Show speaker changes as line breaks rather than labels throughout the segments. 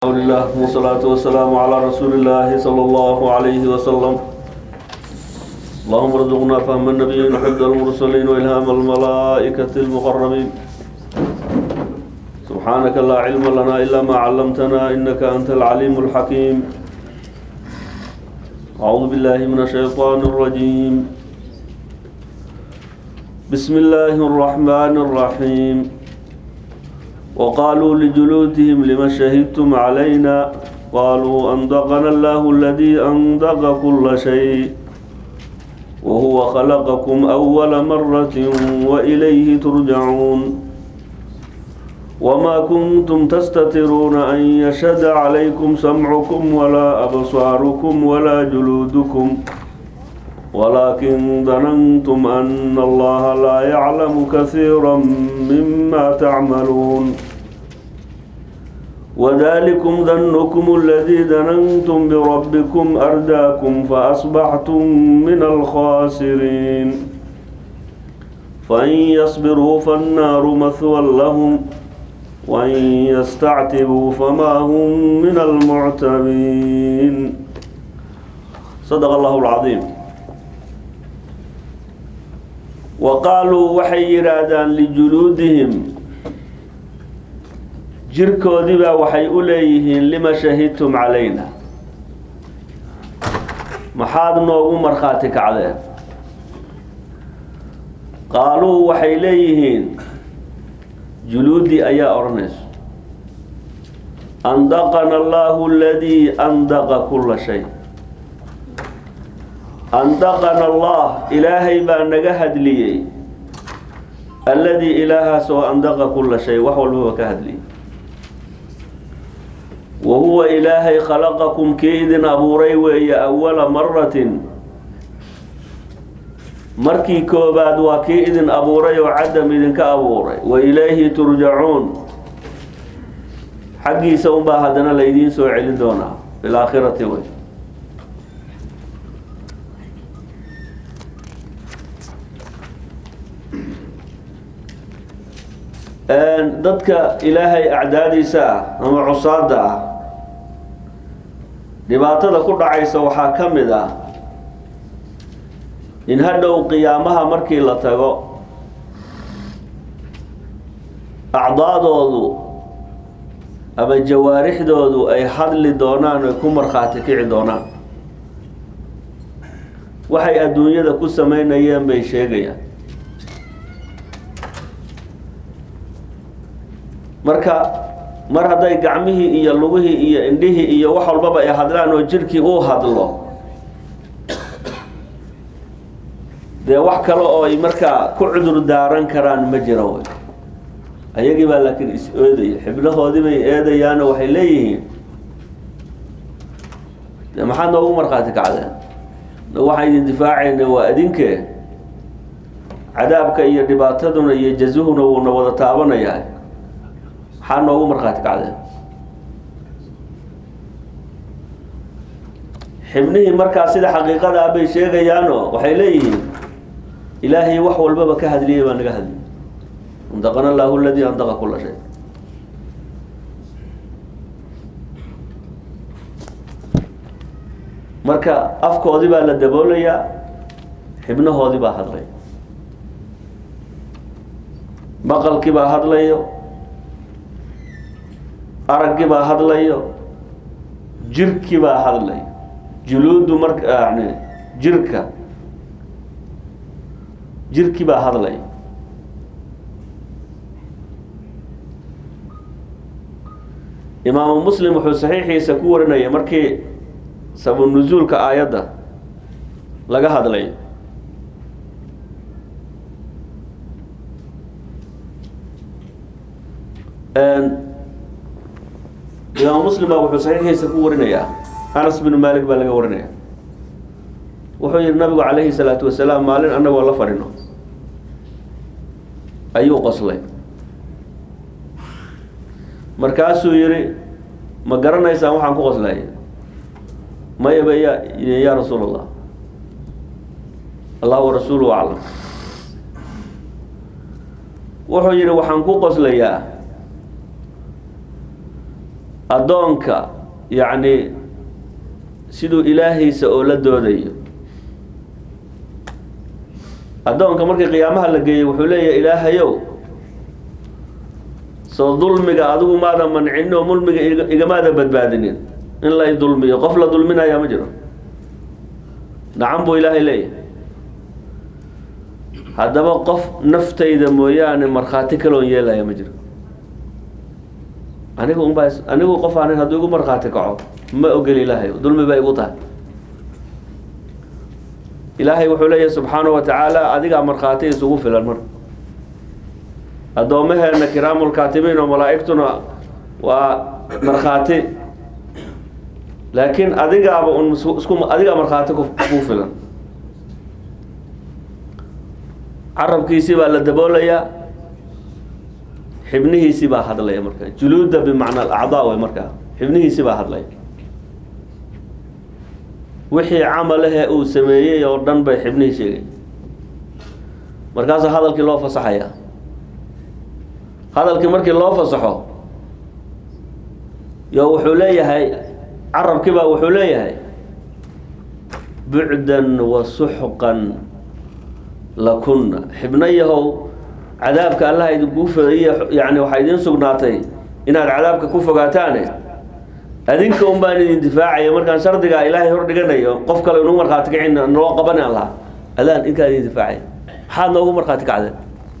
الحمد لله والصلاة والسلام على رسول الله صلى الله عليه وسلم اللهم ارزقنا فهم النبيين وحفظ المرسلين وإلهام الملائكة المقربين سبحانك لا علم لنا إلا ما علمتنا إنك أنت العليم الحكيم أعوذ بالله من الشيطان الرجيم بسم الله الرحمن الرحيم وقالوا لجلودهم لما شهدتم علينا قالوا أنطقنا الله الذي أنطق كل شيء وهو خلقكم أول مرة وإليه ترجعون وما كنتم تستترون أن يشهد عليكم سمعكم ولا أبصاركم ولا جلودكم ولكن ظننتم أن الله لا يعلم كثيرا مما تعملون وذلكم ظنكم الذي ظننتم بربكم أرداكم فأصبحتم من الخاسرين فإن يصبروا فالنار مثوى لهم وإن يستعتبوا فما هم من المعتبين صدق الله العظيم waqaaluu waxay yidhaahdaan lijuluudihim jirkoodiibaa waxay u leeyihiin lima shahidtum calayna maxaad noogu markhaati kacdeen qaaluu waxay leeyihiin juluudi ayaa odhanayso andaqana allaahu aladii andaqa kulla shay andaqana allah ilaahay baa naga hadliyey alladii ilaahaas oo andaqa kulla shay wax walbaba ka hadliyey wa huwa ilaahay khalaqakum kii idin abuuray weeye awala maratin markii koobaad waa kii idin abuuray oo cadam idinka abuuray wa ilayhi turjacuun xaggiisa unbaa haddana laydiin soo celin doonaa fi laakhirati wey dadka ilaahay acdaadiisa ah ama cusaada ah dhibaatada ku dhacaysa waxaa ka mid ah in hadhow qiyaamaha markii la tago acdaadoodu ama jawaarixdoodu ay hadli doonaan ay ku markhaati kici doonaan waxay adduunyada ku sameynayeen bay sheegayaan marka mar hadday gacmihii iyo lugihii iyo indhihii iyo wax walbaba ay hadlaan oo jirhkii uu hadlo dee wax kale oo ay markaa ku cudur daaran karaan ma jira wey ayagii baa laakiin is eedaya xiblahoodii bay eedayaano waxay leeyihiin de maxaad noogu markhaati kacdeen waxaan idin difaacayna waa adinkee cadaabka iyo dhibaataduna iyo jazuhuna wuuna wada taabanayaa maxaa noogu markhaati kacdeen xibnihii markaa sida xaqiiqada ah bay sheegayaanoo waxay leeyihiin ilaahay wax walbaba ka hadliyay baa naga hadliyay andaqana allahu aladii andaqa kula shay marka afkoodii baa la daboolayaa xibnahoodii baa hadlaya maqalkii baa hadlayo araggii baa hadlayo jirkii baa hadlayo juluudu marka yani jirka jirkii baa hadlaya imaamu muslim wuxuu saxiixiisa ku warinaya markii sabunuzuulka aayadda laga hadlay imaamu muslim baa wuxuu saxiixiisa ku warinayaa anas binu malik baa laga warinaya wuxuu yihi nabigu calayhi salaatu wasalaam maalin annagoo la fadhino ayuu qoslay markaasuu yihi ma garanaysaan waxaan ku qoslaya mayaba ya ya rasuul allah allah wa rasuulu aclam wuxuu yihi waxaan ku qoslayaa addoonka yacni siduu ilaahiisa oo la doodayo addoonka markii qiyaamaha la geeyey wuxuu leeyahay ilaahayow soo dulmiga adigu maada mancinin oo mulmiga iga- igamaada badbaadinin in lay dulmiyo qof la dulminayaa ma jiro nacan buu ilaahay leeyahay haddaba qof naftayda mooyaane markhaati kaloon yeelaya ma jiro anigu unbaa is- anigu qof aanin hadduu igu markhaati kaco ma ogeli ilaahay dulmi bay igu tahay ilaahay wuxuu leeyahay subxaanahu wa tacaala adigaa markhaati isugu filan mar addoomaheena kiraamulkaatibiin oo malaa'igtuna waa markhaati laakiin adigaaba un isku isku- adigaa markhaati ku ku filan carabkiisii baa la daboolayaa xibnihiisii baa hadlaya marka juluuda bimacna alacdaa way markaa xibnihiisii baa hadlaya wixii camalahe uu sameeyey oo dhan bay xibnihii sheegay markaasaa hadalkii loo fasaxaya hadalkii markii loo fasaxo yo wuxuu leeyahay carabkii baa wuxuu leeyahay bucdan wa suxqan lakunna xibno yahow cadaabka allaha idinkuu fadaiya yani waxaa idiin sugnaatay inaad cadaabka ku fogaataane adinka un baan idin difaacaya markaan shardigaa ilaahay hor dhiganayo qof kale inuu markhaati kacin noo qabani aan lahaa adaan inkaa idin difaacaya maxaad noogu markhaati kacdeen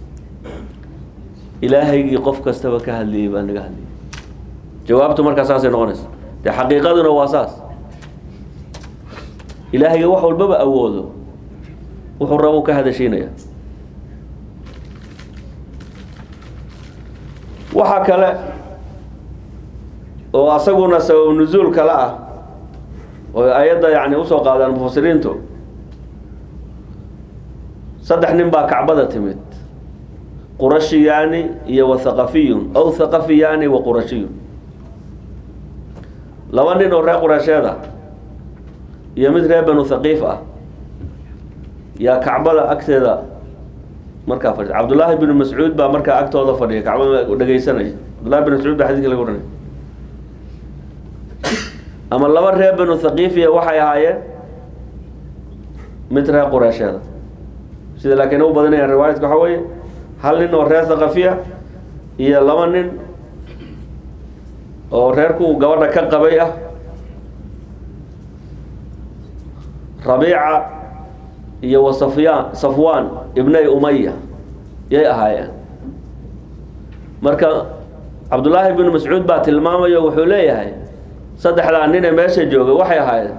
ilaahaygii qof kastaba ka hadliyey baa naga hadliyey jawaabtu markaa saasay noqonaysa dee xaqiiqaduna waa saas ilaahayga wax walbaba awoodo wuxuu rabo ka hadashiinaya waxaa kale oo asaguna sabab nuzuul kale ah oo ayadda yani usoo qaadaan mufasiriintu saddex nin baa kacbada timid qurashiyaani iyo wa thaqafiyun aw thaqafiyaani wa qurashiyun laba nin oo reer qurasheed ah iyo mid reer banu thaqiif ah yaa kacbada agteeda markaa fadhiya cabdullaahi binu mascuud baa markaa agtooda fadhiya kacbada dhegeysanaya cabdullahi bin mascuud baa xadiiska laga waranaya ama laba reer banu thaqiifiya waxay ahaayeen mid reer qureesheeda sida laakiin u badanayaan riwaayadka waxaa weeye hal nin oo reer thaqafiya iyo laba nin oo reerku gabadha ka qabay ah rabiica iyo wa safyaan safwaan ibnay umaya yay ahaayeen marka cabdullaahi binu mascuud baa tilmaamayo wuxuu leeyahay saddexdaa nin ee meesha jooga waxay ahaayeen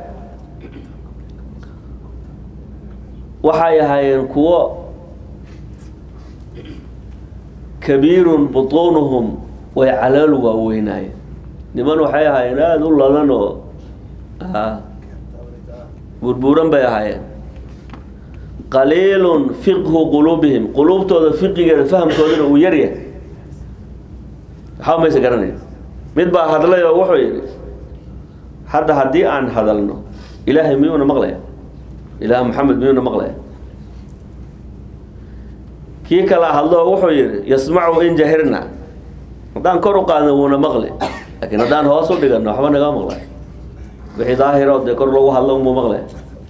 waxay ahaayeen kuwo kabiirun butuunuhum way calool waaweynaayeen niman waxay ahaayeen aada u ladan oo burbuuran bay ahaayeen qaliilun fiqhu quluubihim quluubtooda fiqigeeda fahamkooduna uu yaryahay waxba maysa garanaya mid baa hadlay oo wuxuu yidhi hadda haddii aan hadalno ilaahay miyuuna maqlaya ilaah maxamed miyuuna maqlaya kii kala hadlo oo wuxuu yidhi yasmacu in jahirna haddaan kor u qaadno wuuna maqli laakiin haddaan hoos u dhigano waxba nagaa maqlay wixii daahiro dee kor lagu hadlo umuu maqlaya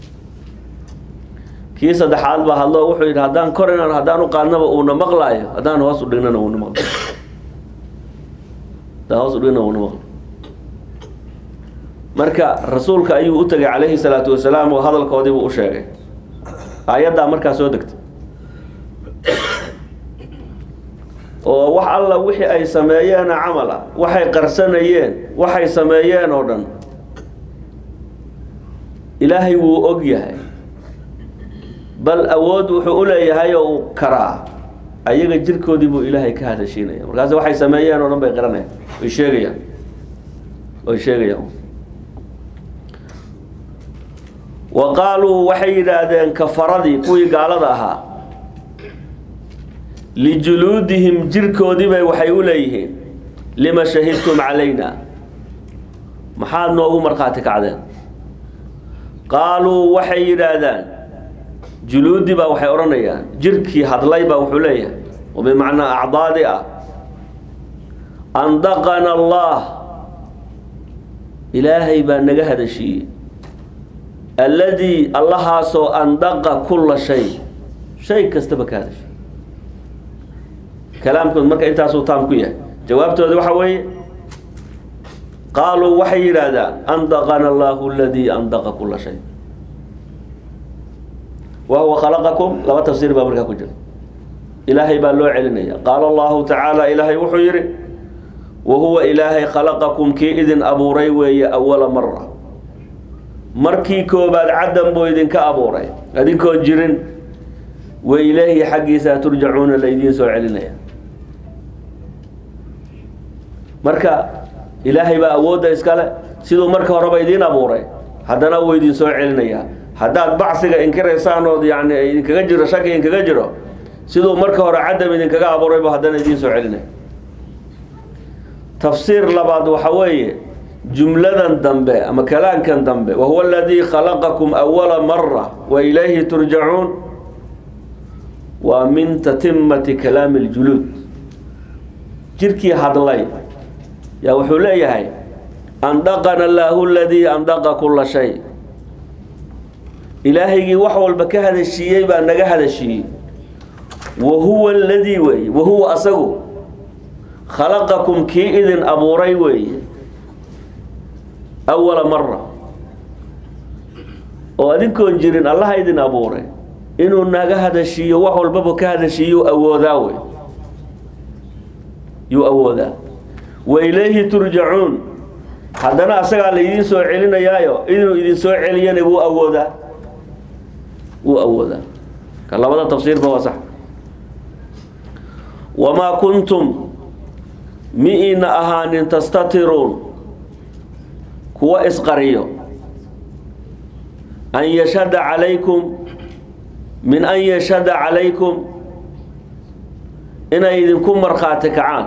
kii saddexaad baa hadlo wuxuu yidhi haddaan kor inaan haddaan u qaadnaba uuna maqlaayo haddaan hoos u dhignana uuna maqlay haddaan hoos u dhignana uuna maqlay marka rasuulka ayuu u tegay calayhi salaatu wasalaam oo hadalkoodii buu u sheegay aayaddaa markaa soo degtay oo wax alla wixii ay sameeyeena camal ah waxay qarsanayeen waxay sameeyeen oo dhan ilaahay wuu og yahay bal awood wuxuu u leeyahay oo uu karaa ayaga jirkoodii buu ilaahay ka hadashiinaya markaas waxay sameeyeen oo dhan bay qiranayaan way sheegayaan way sheegayaan wa qaaluu waxay yidhaahdeen kafaradii kuwii gaalada ahaa lijuluudihim jirkoodiibay waxay u leeyihiin lima shahidtum calayna maxaad noogu markhaati kacdeen qaaluu waxay yidhaahdaan juluudi baa waxay odhanayaan jirkii hadlay baa wuxuu leeyahay oo bimacnaa acdaadi ah andaqana allah ilaahay baa naga hadashiiyey alladii allahaasoo andaqa kulla shay shay kastaba ka hadashay kalaamkood marka intaasuu taam ku yahay jawaabtooda waxa weeye qaaluu waxay yidhaahdaan andaqana allahu aladii andaqa kulla shay wa huwa khalaqakum laba tafsiir baa markaa ku jira ilaahay baa loo celinaya qaala allahu tacaala ilaahay wuxuu yidhi wa huwa ilaahay khalaqakum kii idin abuuray weeye awala mara markii koobaad caddan buu idinka abuuray adinkoon jirin wa ilaahi xaggiisa turjacuuna laydiin soo celinaya marka ilaahay baa awoodda iskale siduu marka horeba idiin abuuray haddana wuu idin soo celinayaa haddaad bacsiga inkiraysaan ood yani idinkaga jiro shaki idinkaga jiro siduu marka hore cadam idinkaga abuuraybu haddana idiin soo celinaya tafsiir labaad waxa weeye jumladan dambe ama kalaankan dambe wahuwa aladii khalaqakum awala mara wa ilayhi turjacuun waa min tatimati kalaami اljuluud jirkii hadlay yaa wuxuu leeyahay andaqana allaahu aladii andaqa kula shay ilaahaygii wax walba ka hadashiiyey baa naga hadashiiyey wa huwa aladii weeye wa huwa asagu khalaqakum kii idin abuuray weeye awala mara oo adinkoon jirin allaha idin abuuray inuu naga hadashiiyo wax walbaba ka hadashiiyuu awoodaa wey yuu awoodaa wa ilayhi turjacuun haddana asagaa laydiin soo celinayaayo inuu idin soo celiyana wuu awoodaa wuu awoodaa ka labada tafsiirba waa sax wamaa kuntum mi-ina ahaanin tastatiruun kuwa isqariyo an yashhada calaykum min an yashhada calaykum inay idinku markhaati kacaan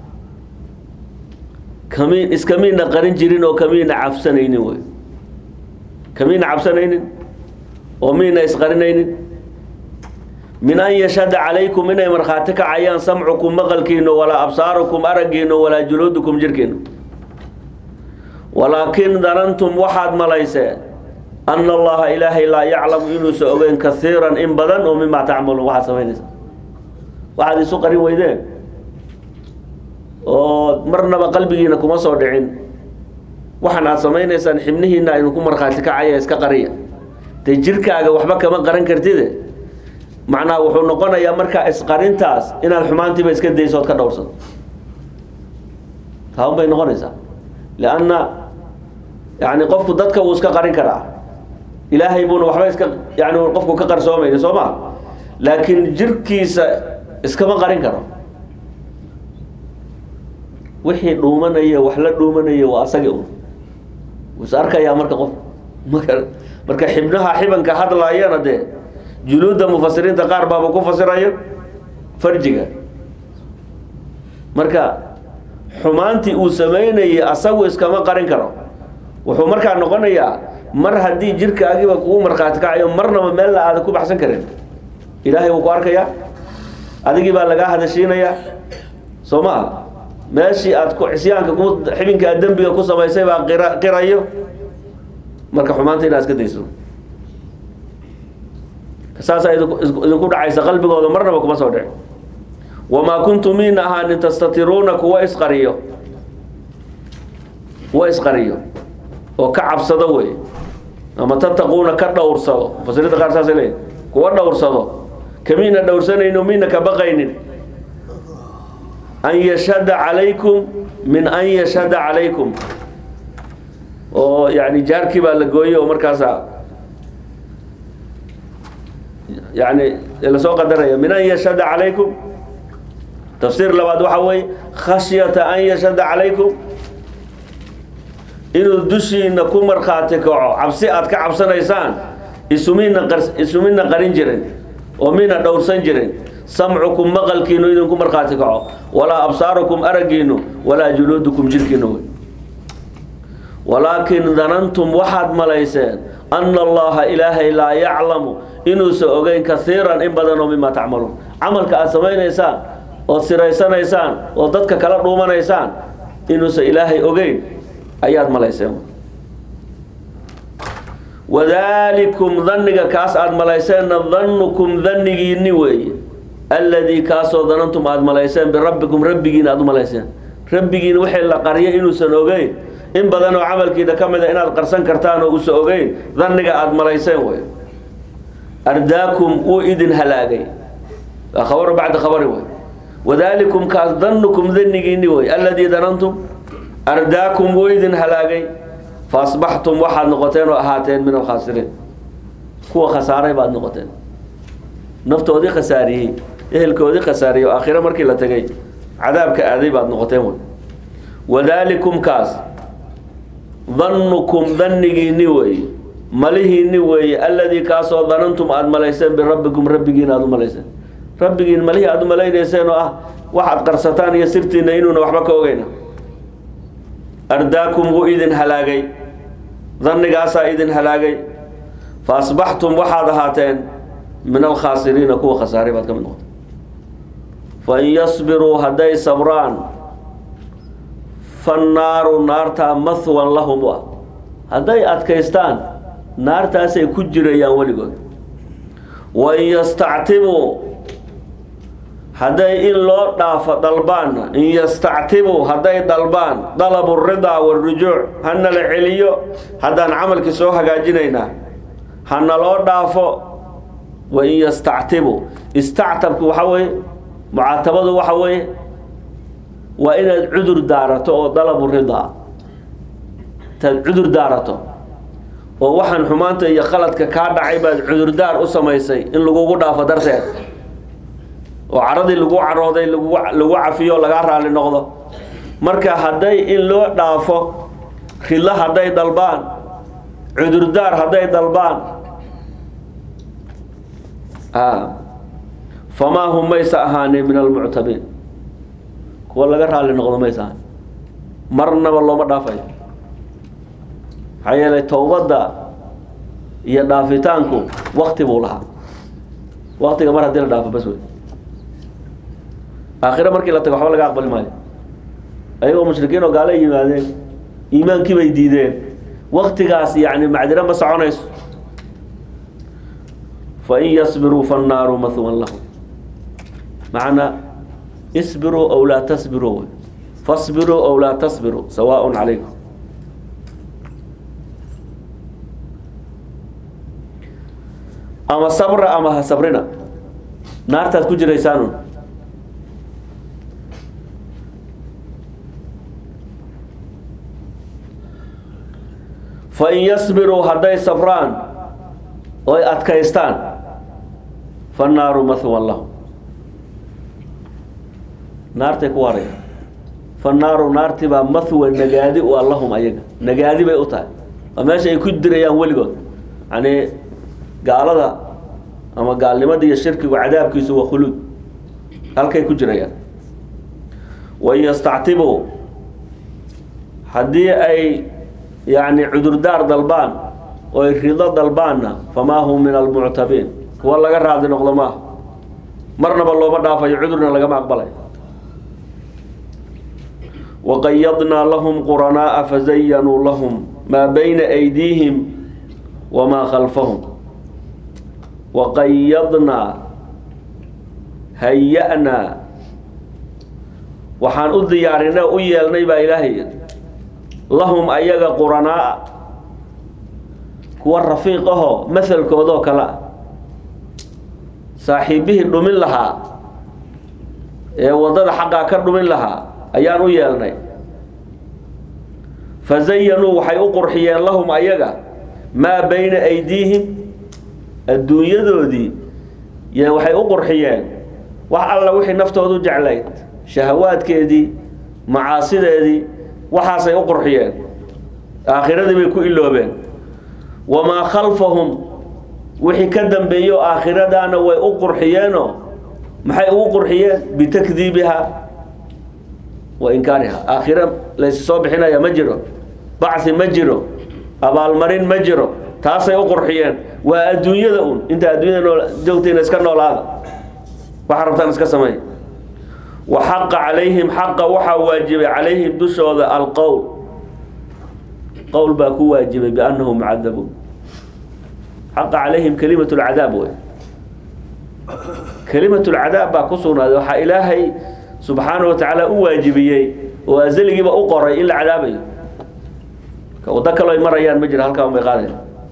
kamiin iskamiina qarin jirin oo kamiina cabsanaynin wey kamiina cabsanaynin oo miina isqarinaynin min an yashhada calaykum inay markhaati kacayaan samcukum maqalkiino walaa absaarukum araggiino walaa juluudukum jirhkiino walaakin danantum waxaad malayseen ana allaha ilaahay laa yaclamu inuusa ogeyn kaiiran in badan oo mimaa tacmaluun waxaad samaynaysa waxaad isu qarin weydeen oo marnaba qalbigiina kuma soo dhicin waxaan aad samaynaysaan xibnihiina idinku markhaati kacaya iska qariya dee jirkaaga waxba kama qaran kartide macnaha wuxuu noqonayaa markaa isqarintaas inaad xumaantiiba iska dayso ood ka dhowrsato taun bay noqonaysaa lianna yani qofku dadka wuu iska qarin karaa ilaahay buuna waxba iska yani qofku ka qarsoomayna soo ma laakiin jirkiisa iskama qarin karo wixii dhuumanaya wax la dhuumanaya waa asagi un wuu is arkayaa marka qof maka marka xibnaha xibanka hadlaayana dee juluudda mufasiriinta qaar baaba ku fasirayo farjiga marka xumaantii uu samaynayay asagu iskama qarin karo wuxuu markaa noqonayaa mar haddii jirkaagiiba kugu markhaati kacayo marnaba meella aadan ku baxsan karin ilaahay wuu ku arkayaa adigii baa lagaa hadashiinayaa soo maa meeshii aad ku cisyaanka ku xibinka aad dembiga ku samaysay baa qira qirayo marka xumaanta inaad iska dayso saasaa idinku idinku dhacaysa qalbigooda marnaba kuma soo dhici wamaa kuntum miina ahaanin tastatiruuna kuwa isqariyo kuwa isqariyo oo ka cabsado wey ama tattaquuna ka dhowrsado mufasiriinta qaar saasay leeyihin kuwa dhowrsado kamiina dhowrsanayno miina ka baqaynin an yashhada calaykum min an yashhada calaykum oo yani jaarkii baa la gooyey oo markaasa yani lasoo qadaraya min an yashhada calaykum tafsiir labaad waxaa weeye khashyata an yashhada calaykum inuu dushiina ku markhaati kaco cabsi aad ka cabsanaysaan isumina qar isumina qarin jirin oo mina dhowrsan jirin samcukum maqalkiinu idinku markhaati kaco walaa absaarukum araggiinu walaa juluudukum jirhkiinu wey walaakin danantum waxaad malayseen ana allaha ilaahay laa yaclamu inuusa ogeyn kaiiran in badan oo mimaa tacmaluun camalka aad samaynaysaan ood siraysanaysaan oo dadka kala dhuumanaysaan inuusa ilaahay ogeyn ayaad malayseen wadaalikum dhanniga kaas aada malayseenna dannukum dhannigiinni weeye alladii kaasoo danantum aada malayseen birabbikum rabbigiina aada u malayseen rabbigiina wixii la qaryo inuusan ogeyn in badan oo camalkiina ka mid a inaad qarsan kartaan oo uusan ogeyn dhanniga aada malayseen wey ardaakum wuu idin halaagay waa khabaru bacda khabari wey wadaalikum kaas dannukum dhannigiinni wey alladii danantum ardaakum wuu idin halaagay fa asbaxtum waxaad noqoteen oo ahaateen min alkhaasiriin kuwa khasaaray baad noqoteen naftoodii khasaariyey ehelkoodii khasaariyey oo aakhiro markii la tegay cadaabka aaday baad noqoteen wey wadaalikum kaas dannukum dannigiinni weeye malihiinni weeye alladii kaasoo danantum aada malayseen birabbikum rabbigiin aada u malayseen rabbigiin malihii aada u malaynayseen oo ah waxaad qarsataan iyo sirtiina inuuna waxba ka ogeyna ardaakum wuu idin halaagay dannigaasaa idin halaagay fa asbaxtum waxaad ahaateen min alkhaasiriina kuwa khasaaray baad ka mid noqotay fain yasbiruu hadday sabraan fannaaru naartaa mahwan lahum u ah hadday adkaystaan naartaasay ku jirayaan weligood wain yastactibuu hadday in loo dhaafo dalbaanna in yastactibuu hadday dalbaan dalabu ridaa warujuuc hana la celiyo haddaan camalkii soo hagaajinaynaa hana loo dhaafo wain yastactibuu istactabku waxa weeye mucaatabadu waxa weeye waa inaad cudur daarato oo dalabu ridaa intaad cudur daarato oo waxaan xumaanta iyo qaladka kaa dhacay baad cudurdaar u samaysay in lagugu dhaafo darteed oo caradii lagu carooday lagu lagu cafiyo lagaa raali noqdo marka hadday in loo dhaafo ridlo hadday dalbaan cudurdaar hadday dalbaan famaa hum maysa ahaanin min almuctabiin kuwa laga raali noqdo maysa ahaan marnaba looma dhaafayo maxaa yeelay towbadda iyo dhaafitaanku wakti buu lahaa waktiga mar haddii la dhaafo bas wey aakhiro markii la tago waxba laga aqbali maayo ayagoo mushrikiin oo gaalo yimaadeen iimaankii bay diideen waktigaas yani macdiro ma soconayso fain yasbiruu fannaaru mahwan lahum macnaa isbiruu ow laa tasbiruu fasbiruu ow laa tasbiruu sawaaء calaykum ama sabra ama ha sabrina naartaad ku jiraysaanun fain yasbiruu hadday sabraan oy adkaystaan fannaaru mahwan lahum naartay ku waaraya fannaaru naarti baa mahwan nagaadi u a lahum ayaga nagaadi bay u tahay waa meesha ay ku dirayaan weligood yani gaalada ama gaalnimada iyo shirkigu cadaabkiisu waa khuluud halkay ku jirayaan wain yastactibuu haddii ay yani cudurdaar dalbaan oy rido dalbaanna famaa hum min almuctabiin kuwa laga raadi noqdo maaha marnaba looma dhaafayo cudurna lagama aqbalayo waqayadnaa lahum quranaa'a fazayanuu lahum maa bayna aydiihim wamaa khalfahum waqayadnaa haya-naa waxaan u diyaarinay u yeelnay baa ilaahay lahum ayaga quranaa'a kuwa rafiiq ahoo mahalkoodoo kale ah saaxiibihii dhumin lahaa ee waddada xaqaa ka dhumin lahaa ayaan u yeelnay fazayanuu waxay u qurxiyeen lahum ayaga maa bayna aydiihim adduunyadoodii y waxay u qurxiyeen wax alla wixii naftoodu jeclayd shahawaadkeedii macaasideedii waxaasay u qurxiyeen aakhiradii bay ku iloobeen wamaa khalfahum wixii ka dambeeyo aakhiradaana way u qurxiyeenoo maxay ugu qurxiyeen bitakdiibiha wa inkaariha aakhiro laysi soo bixinaya ma jiro bacsi ma jiro abaalmarin ma jiro taasay u qurxiyeen waa adduunyada un inta adduunyada nool joogtayna iska noolaada waxa rabtaan iska sameey wa xaqa calayhim xaqa waxaa waajibay calayhim dushooda alqowl qowl baa ku waajibay biannahum mucadabuun xaqa calayhim kalimat lcadaab wey kalimat lcadaab baa ku sugnaaday waxaa ilaahay subxaanahu watacaala u waajibiyey oo azaligiiba u qoray in la cadaabayo waddo kaloo ay marayaan ma jira halkaa bay qaadayan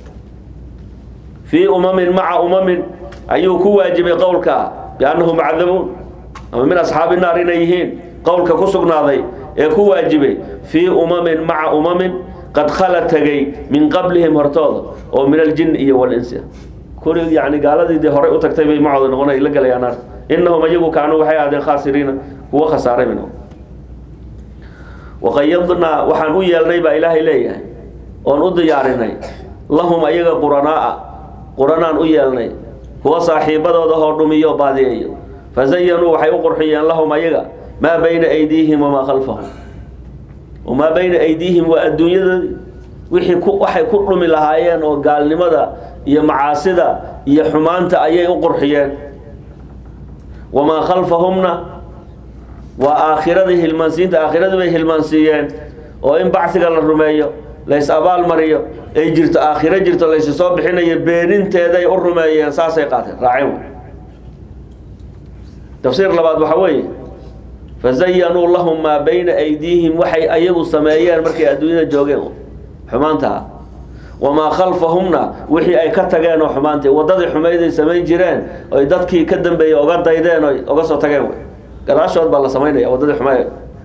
fii umamin maca umamin ayuu ku waajibay qowlka biannahum mucadabuun ama min asxaabi naar inay yihiin qowlka ku sugnaaday ee ku waajibay fii umamin maca umamin qad khala tegay min qablihim hortooda oo min aljin iyo walinsi kuri yani gaaladii dee horay u tagtay bay macooda noqona la galayaan naar innahum iyagu kaanuu waxay ahaadeen khaasiriina kuwa khasaaray bay noqon waqayadnaa waxaan u yeelnay baa ilaahay leeyahay oon u diyaarinay lahum ayaga quranaa'a quranaan u yeelnay kuwa saaxiibadooda hoo dhumiyo baadiyeeyo fazayanuu waxay u qurxiyeen lahum ayaga maa bayna aydiihim wamaa khalfahum wamaa bayna aydiihim waa adduunyadoodii wixii ku waxay ku dhumi lahaayeen oo gaalnimada iyo macaasida iyo xumaanta ayay u qurxiyeen wamaa khalfahumna waa aakhiradii hilmaansiinta aakhiradii bay hilmaansiiyeen oo in bacsiga la rumeeyo lays abaal mariyo ay jirto aakhiro jirto laysi soo bixinayo beeninteeday u rumeeyeen saasay qaateen raaceen tafsiir labaad waxaa weeye fazayanuu lahum maa bayna aydiihim waxay ayagu sameeyeen markay adduunyada joogeen xumaantaa wamaa khalfahumna wixii ay ka tageen oo xumaantay waddadii xumayday samayn jireen oy dadkii ka dambeeyey oga daydeen oy oga soo tageen gadaashood baa la samaynaya waddadii xumay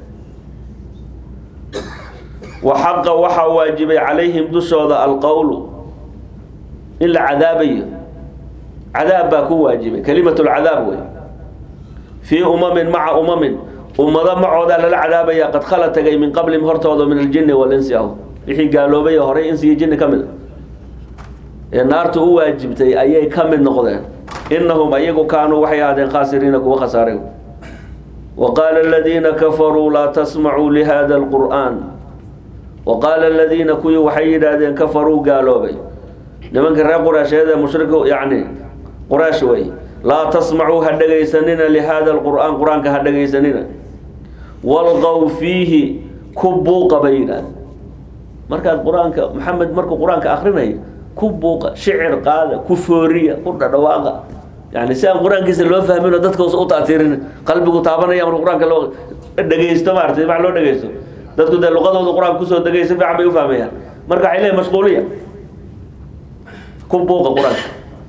wa xaqa waxaa waajibay calayhim dushooda alqowlu in la cadaabayo cadaab baa ku waajibay kalimatulcadaab wey fii umamin maca umamin ummado macoodaa lala cadaabaya qad khala tagay min qablihim hortooda min aljinni walinsi ahu wixii gaaloobay oo horay insi iyo jinni ka mid a ee naartu u waajibtay ayay ka mid noqdeen innahum ayagu kaanuu waxay ahaadeen khaasiriina kuwa khasaaray وقال الذين كفروا لا تسمعوا لهذا القرآن وقال الذين كوي وحي دادين كفروا قالوا بي لمن كان قريش هذا مشرك يعني قريش وي لا تسمعوا هدغيسننا لهذا القرآن قرآن كهدغيسننا والغوا فيه كبوا قبيلا مركز قرآن محمد مركز قرآن كآخرين كبوا شعر قال كفورية كل دواقة yani si aan qur-aankiisa loo fahmin oo dadka u taatiirin qalbigu taabanaya marka qur-aanka loo dhegeysto maarata wax loo dhegeysto dadku dee luqadooda qur-aanka kusoo degay si fiican bay u fahmayaan marka waxay leeyihin mashquuliya ku buuqa qur-aanka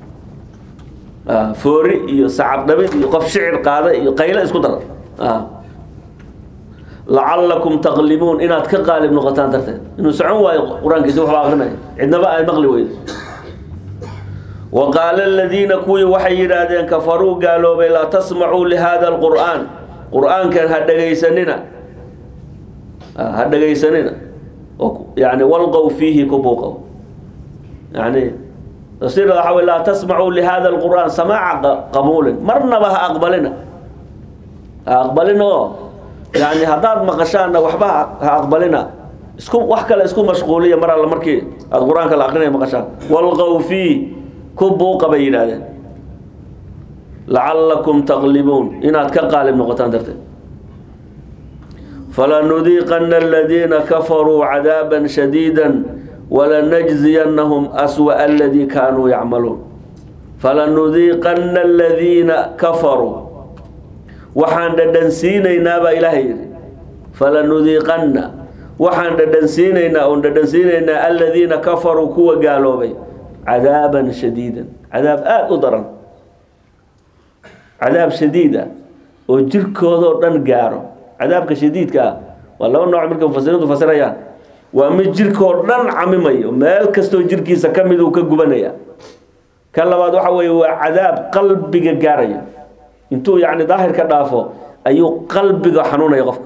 foori iyo sacab dhabid iyo qof shicir qaada iyo qaylo isku dara lacallakum taqlibuun inaad ka qaalib noqotaan darteed inuu socon waayo qur-aankiisa waxba akrinaya cidnaba ay maqli weydo وقال الذين كوي وحي يرادين كفروا قالوا بي لا تسمعوا لهذا القرآن قرآن كان هدقيسننا هدقيسننا يعني والقوا فيه كبوقوا يعني تصير حول لا تسمعوا لهذا القرآن سماع قبول مرنا بها أقبلنا أقبلنا يعني هداد مقشانا وحبها أقبلنا اسكم وحكا اسكم مشغولية مرة لمركي القرآن كلا أخرين مقشان والقوا فيه ku buuqa bay yidhaahdeen lacallakum taqlibuun inaad ka qaalib noqotaan darteed falanudiiqana aladiina kafaruu cadaaban shadiida walanajziyannahum aswa'a aladii kaanuu yacmaluun falanudiiqana aladiina kafaruu waxaan dhadhansiinaynaa baa ilaahay yidhi falanudiiqanna waxaan dhadhansiinaynaa oon dhadhansiinaynaa aladiina kafaruu kuwa gaaloobay cadaaban shadiidan cadaab aada u daran cadaab shadiida oo jirkoodoo dhan gaaro cadaabka shadiidka ah waa laba nooc markay mufasiriintu fasirayaan waa mid jirkoo dhan camimayo meel kastoo jirkiisa ka mid uu ka gubanaya kan labaad waxa weeye waa cadaab qalbiga gaaraya intuu yacni daahirka dhaafo ayuu qalbiga xanuunaya qofka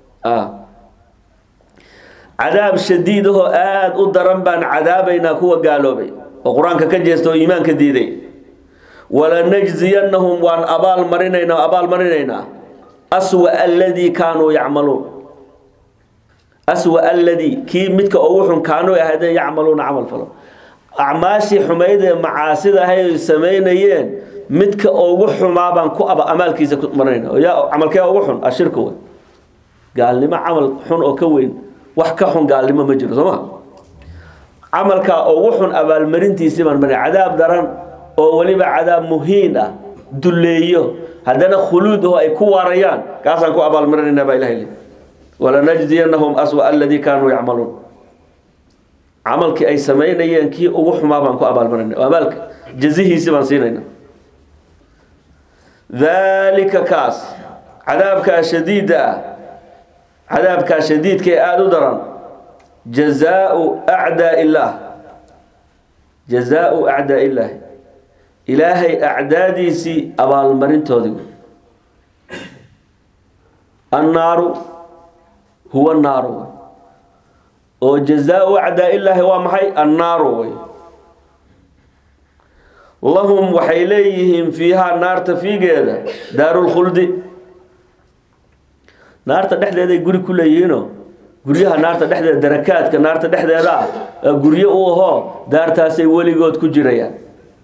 cadaab shadiid ahoo aada u daran baan cadaabaynaa kuwa gaaloobay oo qur-aanka ka jeesta oo iimaanka diiday walanajziyannahum waan abaal marinaynaa abaal marinaynaa aswa aladii kaanuu yacmaluun aswa aladii kii midka ugu xun kaanuu ahaydeen yacmaluuna camal falo acmaashii xumayd ee macaasida ahay samaynayeen midka ugu xumaa baan ku aba amaalkiisa ku marinayna yaa camalkee ugu xun ashirka wey gaalnimo camal xun oo ka weyn wax ka xun gaalnimo ma jiro soo ma camalkaa ugu xun abaalmarintiisii baan marin cadaab daran oo weliba cadaab muhiin ah dulleeyo haddana khuluud oo ay ku waarayaan kaasaan ku abaalmarinayna baa ilahay leeyahy walanajziyanahum aswa aladii kaanuu yacmaluun camalkii ay samaynayeen kii ugu xumaa baan ku abaalmarinay oo abaalka jazihiisi baan siinayna daalika kaas cadaabkaa shadiida ah cadaabkaa shadiidka ee aada u daran jazaau acdaa illaah jazaau acdaa illaahi ilaahay acdaadiisii abaalmarintoodii annaaru huwa naaru wey oo jazaau acdaa illaahi waa maxay annaaru wey lahum waxay leeyihiin fiihaa naarta fiigeeda daarulkhuldi naarta dhexdeeday guri ku leeyihiinoo guryaha naarta dhexdeeda darakaadka naarta dhexdeeda ah ee guryo u ahoo daartaasay weligood ku jirayaan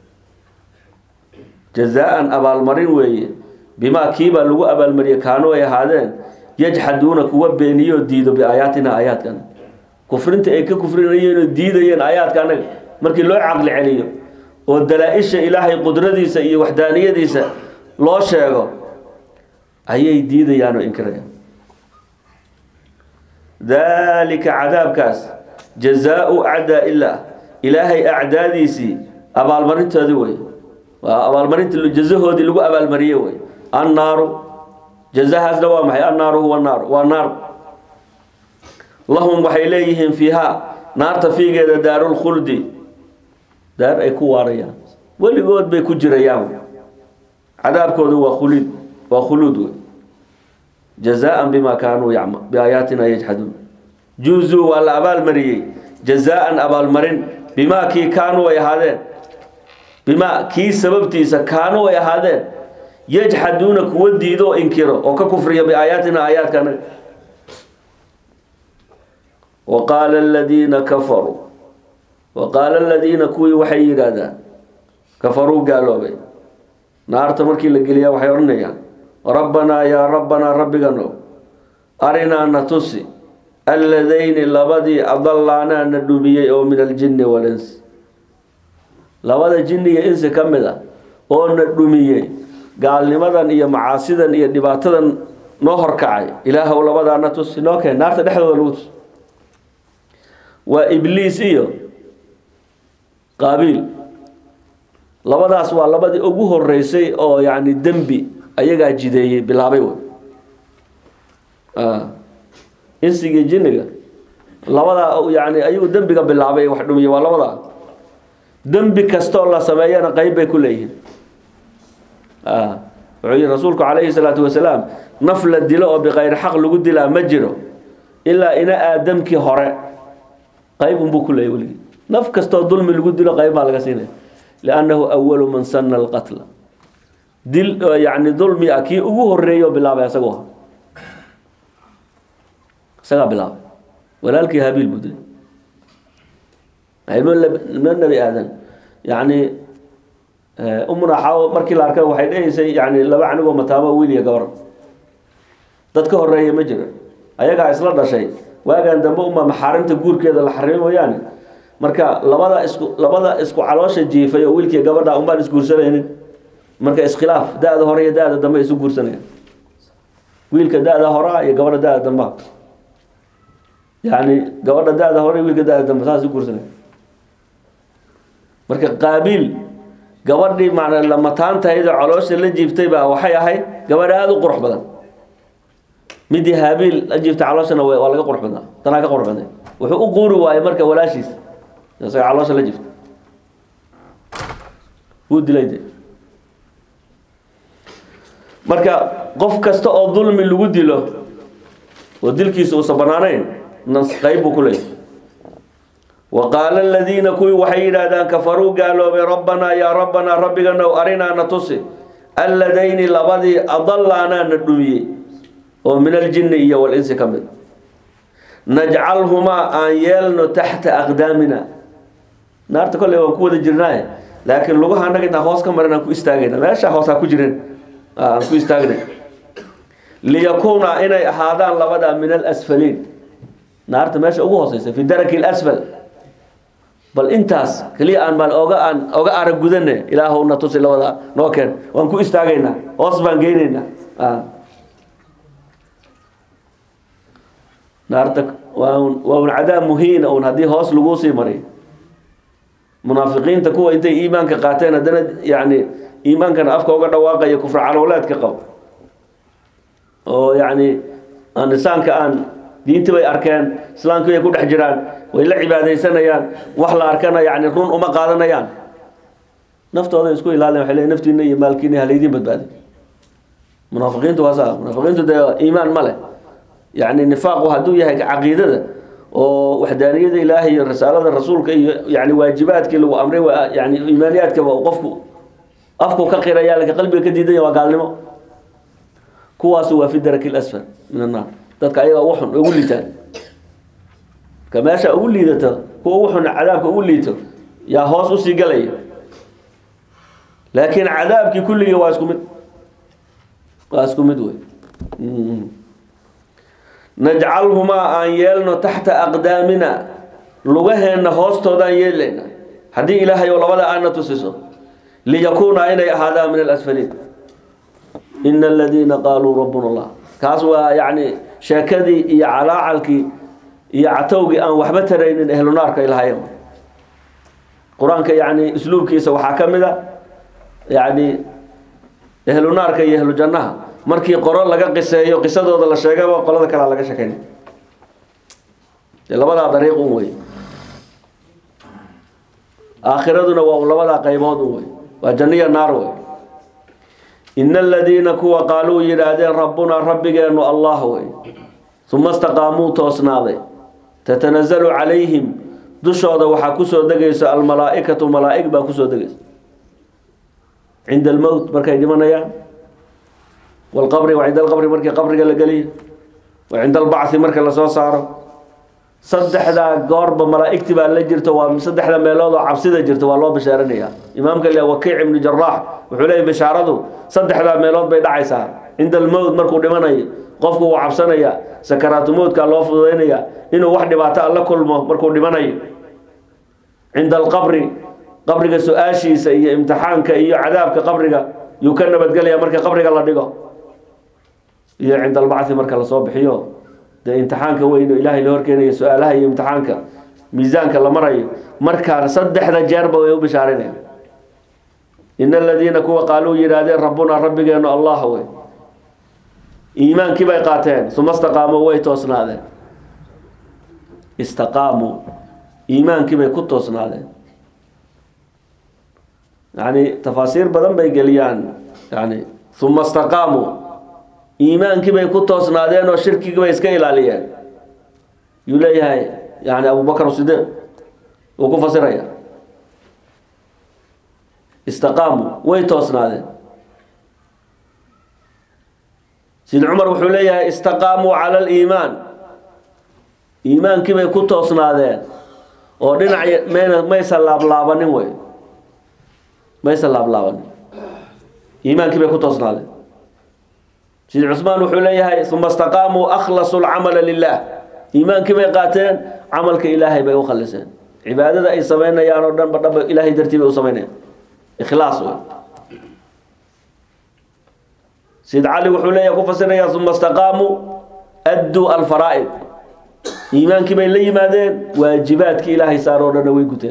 jazaa-an abaalmarin weeye bimaa kiibaa lagu abaalmariyey kaanu ay ahaadeen yajxaduuna kuwa beeniyoo diido biaayaatina aayaadkan kufrinta ay ka kufrinayeen oo diidayeen aayaadka anaga markii loo caqli celiyo oo dalaa-isha ilaahay qudradiisa iyo waxdaaniyadiisa loo sheego ayay diidayaan oo inkirayaan daalika cadaabkaas jazaau acdaa illaah ilaahay acdaadiisii abaalmarintoodii wey waa abaalmarinta jazahoodii lagu abaalmariyey wey annaaru jazahaasna waa maxay annaaru huwa naar waa naar lahum waxay leeyihiin fiihaa naarta fiigeeda daarulkhuldi daar ay ku waarayaan weligood bay ku jirayaan cadaabkoodu waa khulid waa khuluud wey jazaan bima kaanuu yacma biaayaatina yajxaduun juuzuu waa la abaalmariyey jazaan abaalmarin bimaa kii kaanuu ay ahaadeen bimaa kii sababtiisa kaanuu ay ahaadeen yajxaduuna kuwa diido oo inkiro oo ka kufriya biaayaatina aayaadka anaga wa qaala aladiina kafaruu wa qaala aladiina kuwii waxay yidhaahdaan kafaruu gaaloobay naarta markii la geliyaa waxay odhanayaan rabbanaa yaa rabbanaa rabbigano arinaa na tusi alladayni labadii adallaanaa na dhumiyey oo min aljinni walinsi labada jinni iyo insi ka mid a oo na dhumiyey gaalnimadan iyo macaasidan iyo dhibaatadan noo horkacay ilaahow labadaa na tusi noo keen naarta dhexdooda lagu tus waa ibliis iyo qaabiil labadaas waa labadii ugu horeysay oo yacni dembi ayagaa jideeyey bilaabay wey insigii jinniga labadaa yani ayagu dembiga bilaabay wax dhumiye waa labadaa dembi kastoo la sameeyana qeyb bay ku leeyihiin wuxuu yihi rasuulku calayhi salaatu wasalaam naf la dilo oo bikayri xaq lagu dilaa ma jiro ilaa ina aadamkii hore qeyb unbuu ku leeyay weligii naf kastoo dulmi lagu dilo qeyb baa laga siinaya liannahu awalu man sana alqatla dil yani dulmi ah kii ugu horeeyo bilaabay isagu ah isagaa bilaabay walaalkii habiil buu dilay ilmo ilmo nebi aadan yani umuna xaawo markii la arkay waxay dhehaysay yani laba canigoo mataamo wiil iyo gabar dad ka horeeya ma jiro ayagaa isla dhashay waagan dambe uma maxaarimta guurkeeda la xarimo mooyaane marka labada isku labada isku caloosha jiifay oo wiilkii gabadha unbaan isguursanaynin marka iskhilaaf da-da hore iyo da-da dambe isu guursanaya wiilka da-da horaa iyo gabadha da-da dambea yani gabadha da-da hore wiilka da-da dambe saas isu guursanaya marka qaabiil gabadhii macna lamataantayda caloosha la jiiftay baa waxay ahayd gabadh aada u qurux badan midii haabiil la jiiftay calooshana waa laga qurux badnaa tanaa ka qurux badnay wuxuu u quuri waayey marka walaashiis isaga caloosha la jiftay wuu dilay de marka qof kasta oo dulmi lagu dilo oo dilkiisa uusan banaanayn nas qayb buu ku leeyahy wa qaala aladiina kuwii waxay yidhaahdaan kafaruu gaaloobay rabbanaa yaa rabbanaa rabbiganow arinaa na tusi alladayni labadii adallaanaa na dhumiyey oo min aljinni iyo walinsi ka mid najcalhumaa aan yeelno taxta aqdaamina naarta kolley waan ku wada jirnaaye laakiin lugaha annaga intaan hoos ka marin aan ku istaagayna meeshaa hoos ha ku jirin aan ku istaagnay liyakuuna inay ahaadaan labadaa min alasfaliin naarta meesha ugu hooseysa fi daraki alasfal bal intaas keliya aan baan oga aan oga arag gudane ilaahow na tusi labada noo keen waan ku istaagaynaa hoos baan geynaynaa naarta waa un waa un cadaab muhiina un haddii hoos laguu sii maray munaafiqiinta kuwa intay iimaanka qaateen haddana yani iimaankana afka uga dhawaaqaya kufra calowleedka qabo oo yani aan insaanka aan diintii bay arkeen islaamkii bay ku dhex jiraan way la cibaadaysanayaan wax la arkana yani run uma qaadanayaan naftooda isku ilaaliyan waxay leeyihin naftiina iyo maalkiina halaydiin badbaadi munaafiqiintu waa saa munaafiqiintu dee iimaan ma leh yani nifaaqu hadduu yahay caqiidada oo waxdaaniyada ilaahay iyo risaalada rasuulka iyo yani waajibaadkii lagu amray waa yani iimaaniyaadkaba uu qofku afku ka qiraya laakiin qalbiga ka diidanya waa gaalnimo kuwaas waa fi daraki lasfal min annaar dadka ayaga ugu xun ugu liitaan ka meesha ugu liidato kuwa ugu xun cadaabka ugu liito yaa hoos usii galaya laakiin cadaabkii kulligii waa isku mid waa isku mid wey najcalhumaa aan yeelno taxta aqdaamina lugaheenna hoostoodaan yeelayna haddii ilaahay oo labada aana tusiso liyakuuna inay ahaadaan min alasfaliin ina aladiina qaaluu rabbuna allah kaas waa yani sheekadii iyo calaacalkii iyo catowgii aan waxba taraynin ehlu naarka ilahayen qur-aanka yani isluubkiisa waxaa ka mid a yani ehlu naarka iyo ehlu jannaha markii qoro laga qiseeyo qisadooda la sheegaba qolada kalea laga shekeyn dee labadaa dariiq un wey aakhiraduna waa labadaa qaybood un wey waa janniya naar wey ina aladiina kuwa qaaluu yidhaahdeen rabbunaa rabbigeenu allah wey uma istaqaamuu toosnaaday tatanazalu calayhim dushooda waxaa kusoo degayso almalaaikatu malaaig baa kusoo degaysa cinda almowt markay dhimanayaan walqabri wa cinda alqabri markii qabriga la geliyo wa cinda albacthi marka lasoo saaro saddexdaa goorba malaaigti baa la jirto waa saddexda meelood oo cabsida jirto waa loo bishaaranaya imaamka le wakiic ibnu jaraax wuxuu leeyahy bishaaradu saddexdaa meelood bay dhacaysaa cinda almowt markuu dhimanayo qofku wuu cabsanaya sakaraatu mowdkaa loo fududaynaya inuu wax dhibaato alla kulmo markuu dhimanayo cinda alqabri qabriga su-aashiisa iyo imtixaanka iyo cadaabka qabriga yuu ka nabadgelaya marka qabriga la dhigo iyo cinda albacthi marka lasoo bixiyo dee imtixaanka weyn oo ilaahay la horkeenayo su-aalaha iyo imtixaanka miisaanka la marayo markaa saddexda jeerba way u bishaarinaya ina aladiina kuwa qaaluu yidhaahdeen rabbunaa rabbigeenu allah wey iimaankii bay qaateen uma istaqaamuu way toosnaadeen istaqaamuu iimaankii bay ku toosnaadeen yani tafaasiir badan bay geliyaan yani uma istaqaamuu iimaankii bay ku toosnaadeen oo shirkigii bay iska ilaaliyeen yuu leeyahay yani abubakr sidiiq uu ku fasiraya istaqaamuu way toosnaadeen sid cumar wuxuu leeyahay istaqaamuu cala aliimaan iimaankii bay ku toosnaadeen oo dhinac mayna maysan laablaabanin wey maysan laablaabanin iimaankii bay ku toosnaadeen sid cusmaan wuxuu leeyahay uma istaqaamuu akhlasu lcamala lilah iimaankii bay qaateen camalka ilaahay bay u khaliseen cibaadada ay samaynayaan oo dhanba dhanba ilaahay dartii bay u samaynayaan ikhlaas wey sid cali wuxuu leeyahay ku fasiraya uma istaqaamuu adduu alfaraa'id iimaankii bay la yimaadeen waajibaadkii ilaahay saar oo dhanna way guteen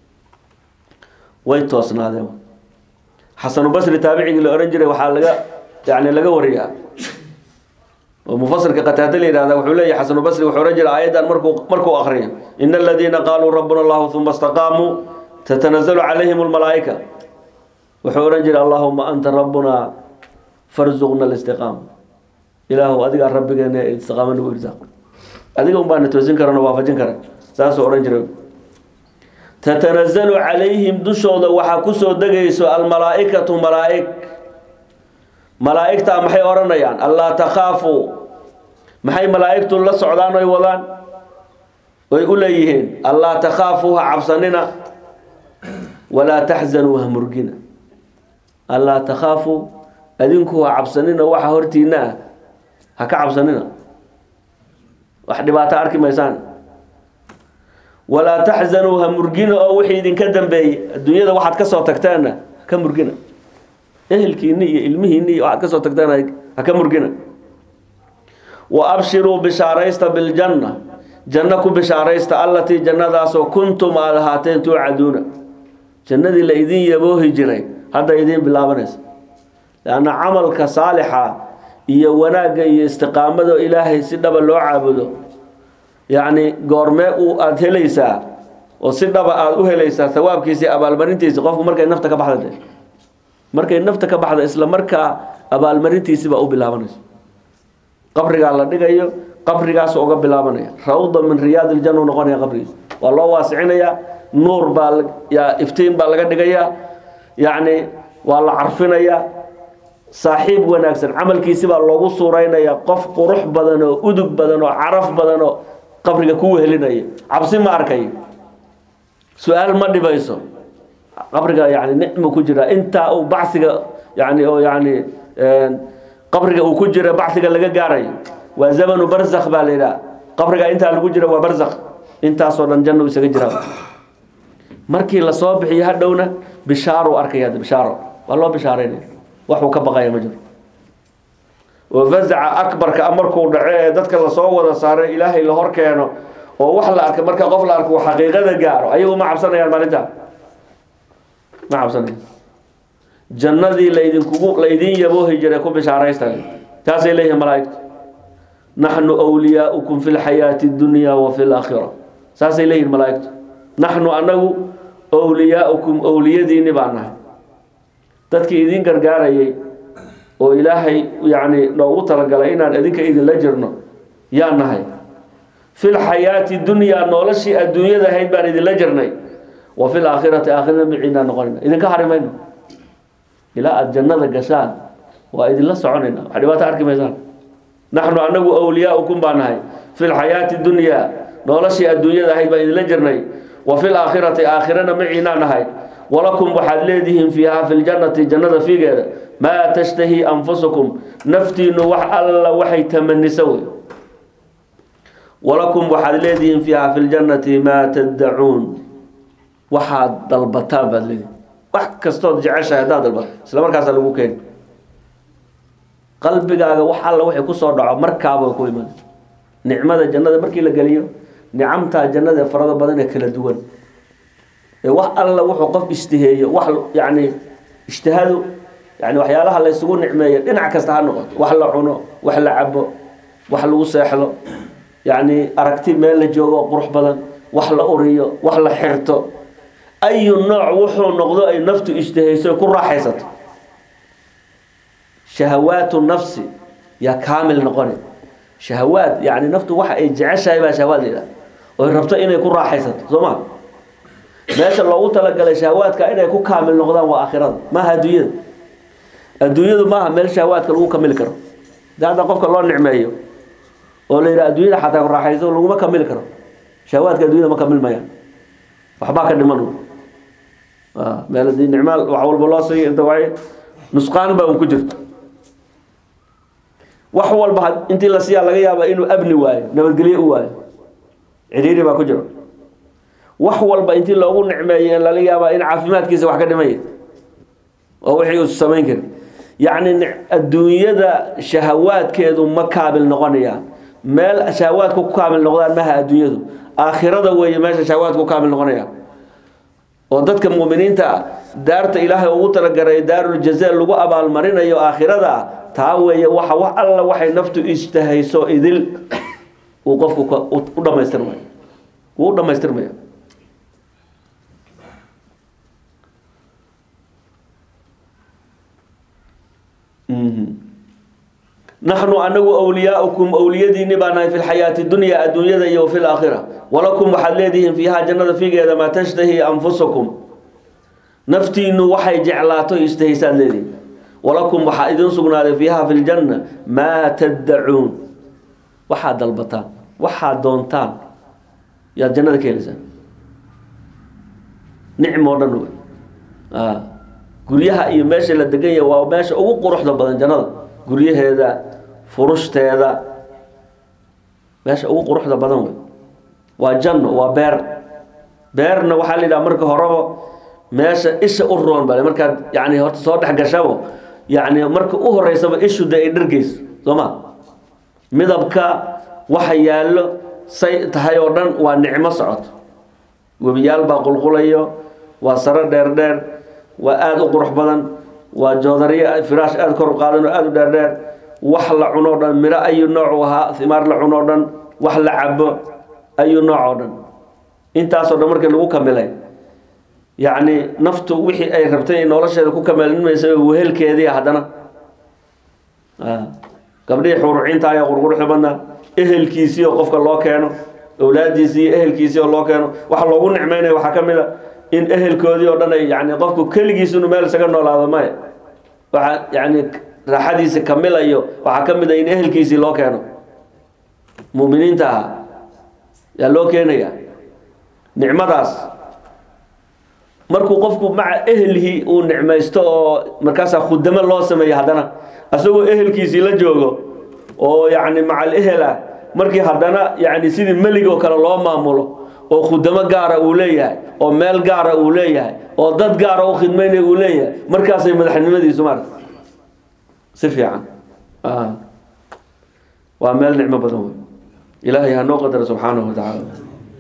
way toosnaadeen xasanubasri taabicigii la ohan jiray waxaa laga yani laga wariyaa oo mufasirka qataada la yihahda wuxuu leeyahy xasanubasri wuxuu ohan jiray aayaddan markuu markuu akriyo ina aladiina qaaluu rabbuna allahu uma istaqaamuu tatanazalu calayhim almalaa'ika wuxuu ohan jiray allahuma anta rabbuna farzuqna alistiqaama ilaahu adigaa rabbigeena istiqaama nagu irsaaq adiga un baana toosin karano waafajin kara saasuu odhan jiray tatanazalu calayhim dushooda waxaa kusoo degayso almalaaikatu malaaig malaa'igtaa maxay odhanayaan allaa takhaafuu maxay malaa'igtu la socdaan oy wadaan oy u leeyihiin allaa takhaafuu ha cabsanina walaa taxzanuu ha murgina allaa takhaafuu adinku ha cabsanina waxa hortiina ah ha ka cabsanina wax dhibaato arki maysaan walaa taxzanuu ha murgina oo wixii idinka dambeeyey adduunyada waxaad ka soo tagteenna ka murgina ehelkiinni iyo ilmihiinni iyo waxaad ka soo tagteen ha ka murgina wa abshiruu bishaaraysta biljanna janno ku bishaaraysta allatii jannadaasoo kuntum aad ahaateen tuucaduuna jannadii la idin yaboohi jiray hadda idiin bilaabanaysa leanna camalka saalixa iyo wanaagga iyo istiqaamada ilaahay si dhaba loo caabudo yacni goormee uu aada helaysaa oo si dhaba aada u helaysaa hawaabkiisi abaalmarintiisi qofku markay nafta ka baxda de markay nafta ka baxda isla markaa abaalmarintiisi baa u bilaabanaysa qabrigaa la dhigayo qabrigaasu uga bilaabanaya rawda min riyaad iljanna u noqonaya qabrigiisa waa loo waasicinayaa nuur baa yaa iftiin baa laga dhigayaa yacni waa la carfinayaa saaxiib wanaagsan camalkiisi baa loogu suuraynayaa qof qurux badan oo udug badan oo caraf badan oo qabriga ku wehelinaya cabsi ma arkayo su-aal ma dhibayso qabriga yani nicmu ku jira intaa uu bacsiga yani oo yani qabriga uu ku jira bacsiga laga gaarayo waa zamanu barzakh baa la yidhaha qabriga intaa lagu jira waa barzakh intaasoo dhan janna isaga jiraa markii lasoo bixiyo hadhowna bishaaro arkaya bishaaro waa loo bishaaraynaya waxuu ka baqaya ma jiro oo fazaca akbarka markuu dhaco ee dadka lasoo wada saaro ilaahay la hor keeno oo wax la arka marka qof la arko uu xaqiiqada gaaro ayagu ma cabsanayaan maalintaa ma cabsanaya jannadii laydinkugu laydin yaboohi jiray ku bishaaraysta taasay leeyihin malaa'igtu naxnu wliyaaukum fi lxayaati اdunya wa fi laakhira saasay leeyihin malaa'igtu naxnu anagu wliyaaukum owliyadiinni baan nahay dadkii idin gargaarayay oo ilaahay yani noogu talagalay inaan idinka idinla jirno yaa nahay fi lxayaati dunyaa noloshii adduunyada ahayd baan idinla jirnay wa fi laakhirati aakhirana miciinaa noqonayna idinka hari mayno ilaa aada jannada gashaan waa idinla soconayna wax dhibaato arki maysaan naxnu anagu wliyaaukum baa nahay fi lxayaati dunyaa noloshii adduunyada ahayd baan idinla jirnay wa fi laakhirati aakhirana maciinaa nahay walakum waxaad leedihiin fiiha fi ljannati jannada fiigeeda maa tashtahi anfusukum naftiinu wax alla waxay tamanisa wey walakum waxaad leedihiin fiiha fi ljannati maa taddacuun waxaad dalbataan baad leedihin wax kastood jeceshahay haddaad dalbato isla markaasa lagu keeni qalbigaaga wax alla waxay kusoo dhaco markaaba ku iman nicmada jannada markii la geliyo nicamtaa jannada ee farada badan ee kala duwan ee wax alla wuxuu qof ishtiheeyo wax yani ishtihadu yani waxyaalaha la isugu nicmeeyo dhinac kasta ha noqoto wax la cuno wax la cabo wax lagu seexdo yani aragti meel la joogo qurux badan wax la uriyo wax la xirto ayu nooc wuxuu noqdo ay naftu ishtihayso ku raaxaysato shahawaatu nafsi yaa kaamil noqoni shahawaad yani naftu waxa ay jeceshahay baa shahawaad la yidhaha oy rabto inay ku raaxaysato soo ma meesha loogu talagalay shahawaadka inay ku kaamil noqdaan waa aakhirada maaha adduunyada adduunyadu maaha meel shahawaadka lagu kamili karo de hadda qofka loo nicmeeyo oo la yidhaha adduunyada xataa ku raaxayso laguma kamili karo shahawaadka adduunyada ma kamilmayaan waxbaa ka dhiman meel hadii nicmaal wax walba loo siiyo inta waay nusqaan baa un ku jirto wax walba intii la siiyaa laga yaaba inuu abni waayo nabadgelye u waayo cidhiiri baa ku jiro wax walba intii loogu nicmeeyo in laga yaabaa in caafimaadkiisa wax ka dhimaya oo wixii uu samayn karin yacni adduunyada shahawaadkeedu ma kaabil noqonayaan meel shahawaadku ku kaamil noqdaan maha adduunyadu aakhirada weeye meesha shahawaadku ku kaamil noqonayaan oo dadka muuminiinta ah daarta ilaahay ugu talagaray daaruljaza lagu abaalmarinayo aakhirada taa weeye waxa wax alla waxay naftu ishtahayso idil uu qofku u dhamaystirmaya wuu u dhamaystirmaya naxnu anagu wliyaaukum wliyadiini baa nahay fi lxayaati dunya adduunyada iyo fi laakhira walakum waxaad leedihiin fiiha jannada figeeda maa tashtahi anfusakum naftiinu waxay jeclaato ishtahaysaad leedihiin walakum waxaa idin sugnaaday fiiha fi ljanna maa taddacuun waxaad dalbataan waxaad doontaan yaad jannada ka helaysaan nicmo dhan wey guryaha iyo meesha la degan yahay waa meesha ugu quruxda badan jannada guryaheeda furushdeeda meesha ugu quruxda badan wey waa janno waa beer beerna waxaa la yidhaha marka horeba meesha isha u roon bale markaad yani horta soo dhex gashabo yani marka u horeysaba ishu de ay dhargeyso soo ma midabka waxa yaallo say tahay oo dhan waa nicmo socoto webiyaal baa qulqulayo waa saro dheer dheer waa aada u qurux badan waa joodariyo firaash aada kor u qaadan oo aada u dheer dheer wax la cunoo dhan miro ayu nooc u ahaa himaar la cunoo dhan wax la cabo ayu nooc oo dhan intaasoo dhan markii lagu kamilay yacni naftu wixii ay rabtay nolosheeda ku kamilmaysa wehelkeedii haddana gabdhihii xurucinta ayaa qurquruxda badnaa ehelkiisii oo qofka loo keeno awlaadiisii iyo ehelkiisii oo loo keeno waxa loogu nicmeynaya waxaa ka mid a in ehelkoodii oo dhan ay yani qofku keligiis inuu meel isaga noolaado maya waxa yani raaxadiisa kamilayo waxaa ka mid a in ehelkiisii loo keeno mu'miniinta ahaa yaa loo keenaya nicmadaas markuu qofku maca ehelhii uu nicmaysto oo markaasaa khudamo loo sameeya haddana asagoo ehelkiisii la joogo oo yacni macal ehel ah markii haddana yani sidii melig oo kale loo maamulo oo khudamo gaara uu leeyahay oo meel gaara uu leeyahay oo dad gaara u khidmaynaya uu leeyahay markaasay madaxnimadiisu maarata si fiican waa meel nicmo badan wey ilaahay ha noo qadara subxaanahu wa tacaala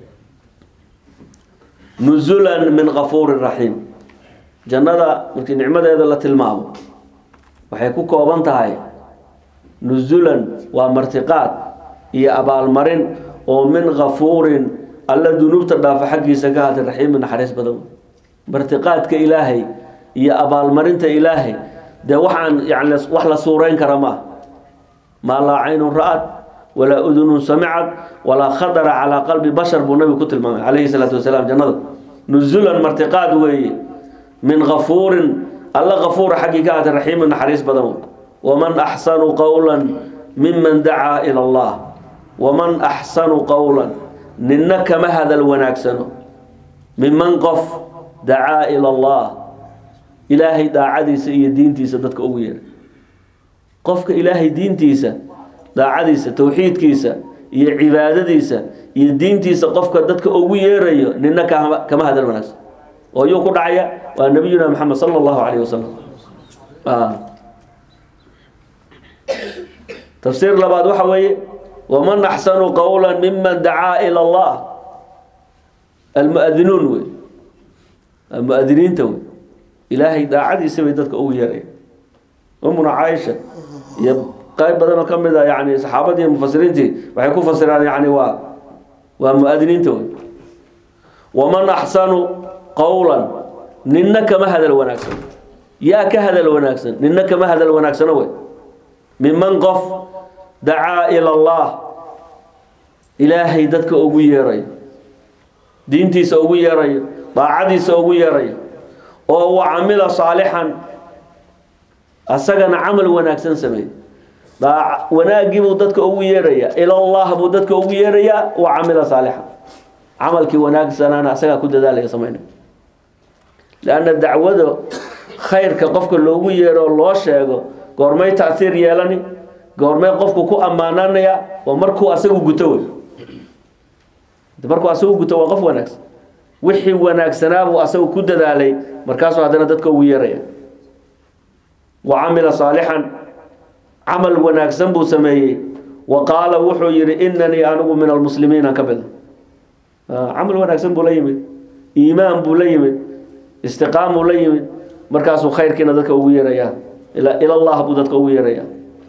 nuzulan min kafuuri raxiim jannada markii nicmadeeda la tilmaamo waxay ku kooban tahay nuzulan waa martiqaad iyo abaalmarin oo min kafuurin alla dunuubta dhaafa xaggiisa ka hatay raxiimin naxariis badan martiqaadka ilaahay iyo abaalmarinta ilaahay dee waxaan yani wax la suurayn kara maaha maa laa caynun ra-ad walaa udunun samicad walaa khadara calaa qalbi bashar buu nabigu ku tilmaamay calayhi salaatu wasalaam jannada nuzulan martiqaad weeye min kafuurin alla kafuura xaggii ka hatay raxiimin naxariis badan wey waman axsanu qowla miman dacaa ila allah waman axsanu qowlan ninna kama hadal wanaagsano miman qof dacaa ila allah ilaahay daacadiisa iyo diintiisa dadka ugu yeeray qofka ilaahay diintiisa daacadiisa towxiidkiisa iyo cibaadadiisa iyo diintiisa qofka dadka ugu yeerayo nina kama kama hadal wanaagsan oo yuu ku dhacaya waa nabiyuna maxamed sala allahu calayhi wasalam tafsiir labaad waxa weeye waman axsanu qowla miman dacaa ila allah almuadinuun wey muadiniinta wey ilaahay daacadiisa bay dadka ugu yeeraya umuna caaisha iyo qayb badan oo ka mid a yani saxaabadii mufasiriintii waxay ku fasiraan yani waa waa muadiniinta wey waman axsanu qowlan ninna kama hadal wanaagsan yaa ka hadal wanaagsan ninna kama hadal wanaagsano wey miman qof dacaa ila allah ilaahay dadka ugu yeerayo diintiisa ugu yeerayo daacadiisa ugu yeerayo oo wa camila saalixan asagana camal wanaagsan sameey wanaaggii buu dadka ugu yeerayaa ilallah buu dadka ugu yeerayaa wa camila saalixan camalkii wanaagsanaana asagaa ku dadaalaya samaynay lanna dacwada khayrka qofka loogu yeero oo loo sheego goormay taahiir yeelani goormay qofku ku ammaananaya oo markuu asagu guto wey markuu asagu guto waa qof wanaagsan wixii wanaagsanaabuu asagu ku dadaalay markaasuu haddana dadka ugu yeeraya wa camila saalixan camal wanaagsan buu sameeyey wa qaala wuxuu yihi inanii anigu min almuslimiina ka mida camal wanaagsan buu la yimid iimaan buu la yimid istiqaam buu la yimid markaasuu khayrkiina dadka ugu yeeraya ila allah buu dadka ugu yeeraya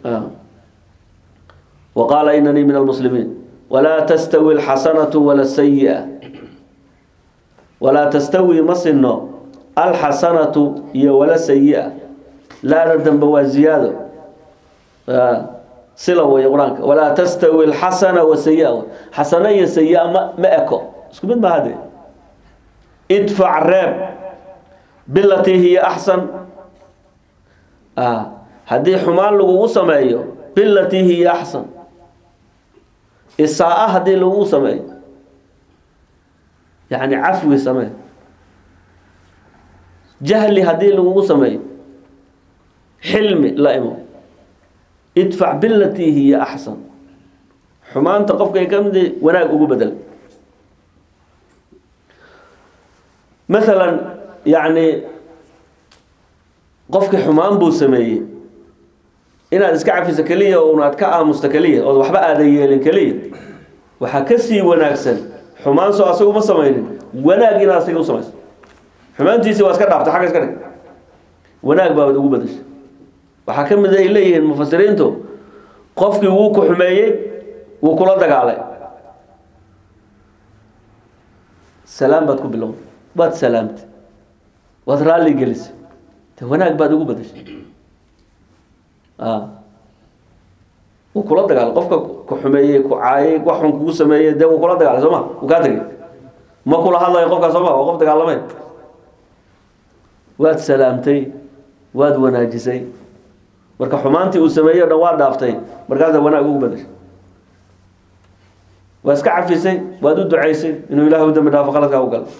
wa qaala inanii min almuslimiin walaa tastawi alxasanatu wala sayi'a walaa tastawi ma sinno alxasanatu iyo wala sayi-a laada dambe waa ziyaado sila wey qur-aanka walaa tastawi alxasana wa sayi-a xasano iyo sayi-a ma ma eko isku mid maaha de idfac reeb bilatii hiya axsan haddii xumaan lagugu sameeyo bilatii hiya axsan isaa-a haddii lagugu sameeyo yani cafwi samee jahli haddii lagugu sameeyo xilmi la imo idfac bilatii hiya axsan xumaanta qofkay ka mid wanaag ugu bedel maalan yacni qofkii xumaan buu sameeyey inaad iska cafiso keliya oo unaad ka aamusto keliya ood waxba aadan yeelin keliya waxaa ka sii wanaagsan xumaan soo asaga uma samaynin wanaag inaad asaga u samayso xumaantiisii waa iska dhaaftay xagga iska dhig wanaag baabaad ugu badashay waxaa ka mid ay leeyihiin mufasiriintu qofkii wuu ku xumeeyey wuu kula dagaalay salaam baad ku bilowday waad salaamtay waad raalli gelisay de wanaag baad ugu badashay wuu kula dagaalay qofka ku xumeeyey ku caayay wax xun kugu sameeyey dee wuu kula dagaalay soo ma wuu kaa tegay ma kula hadlayo qofkaa soo ma waa qof dagaalamay waad salaamtay waad wanaajisay marka xumaantii uu sameeyey o dhan waa dhaaftay markaasaa wanaag ugu badashay waa iska cafisay waad u ducaysay inuu ilahay u dambi dhaafo qaladkaa u galo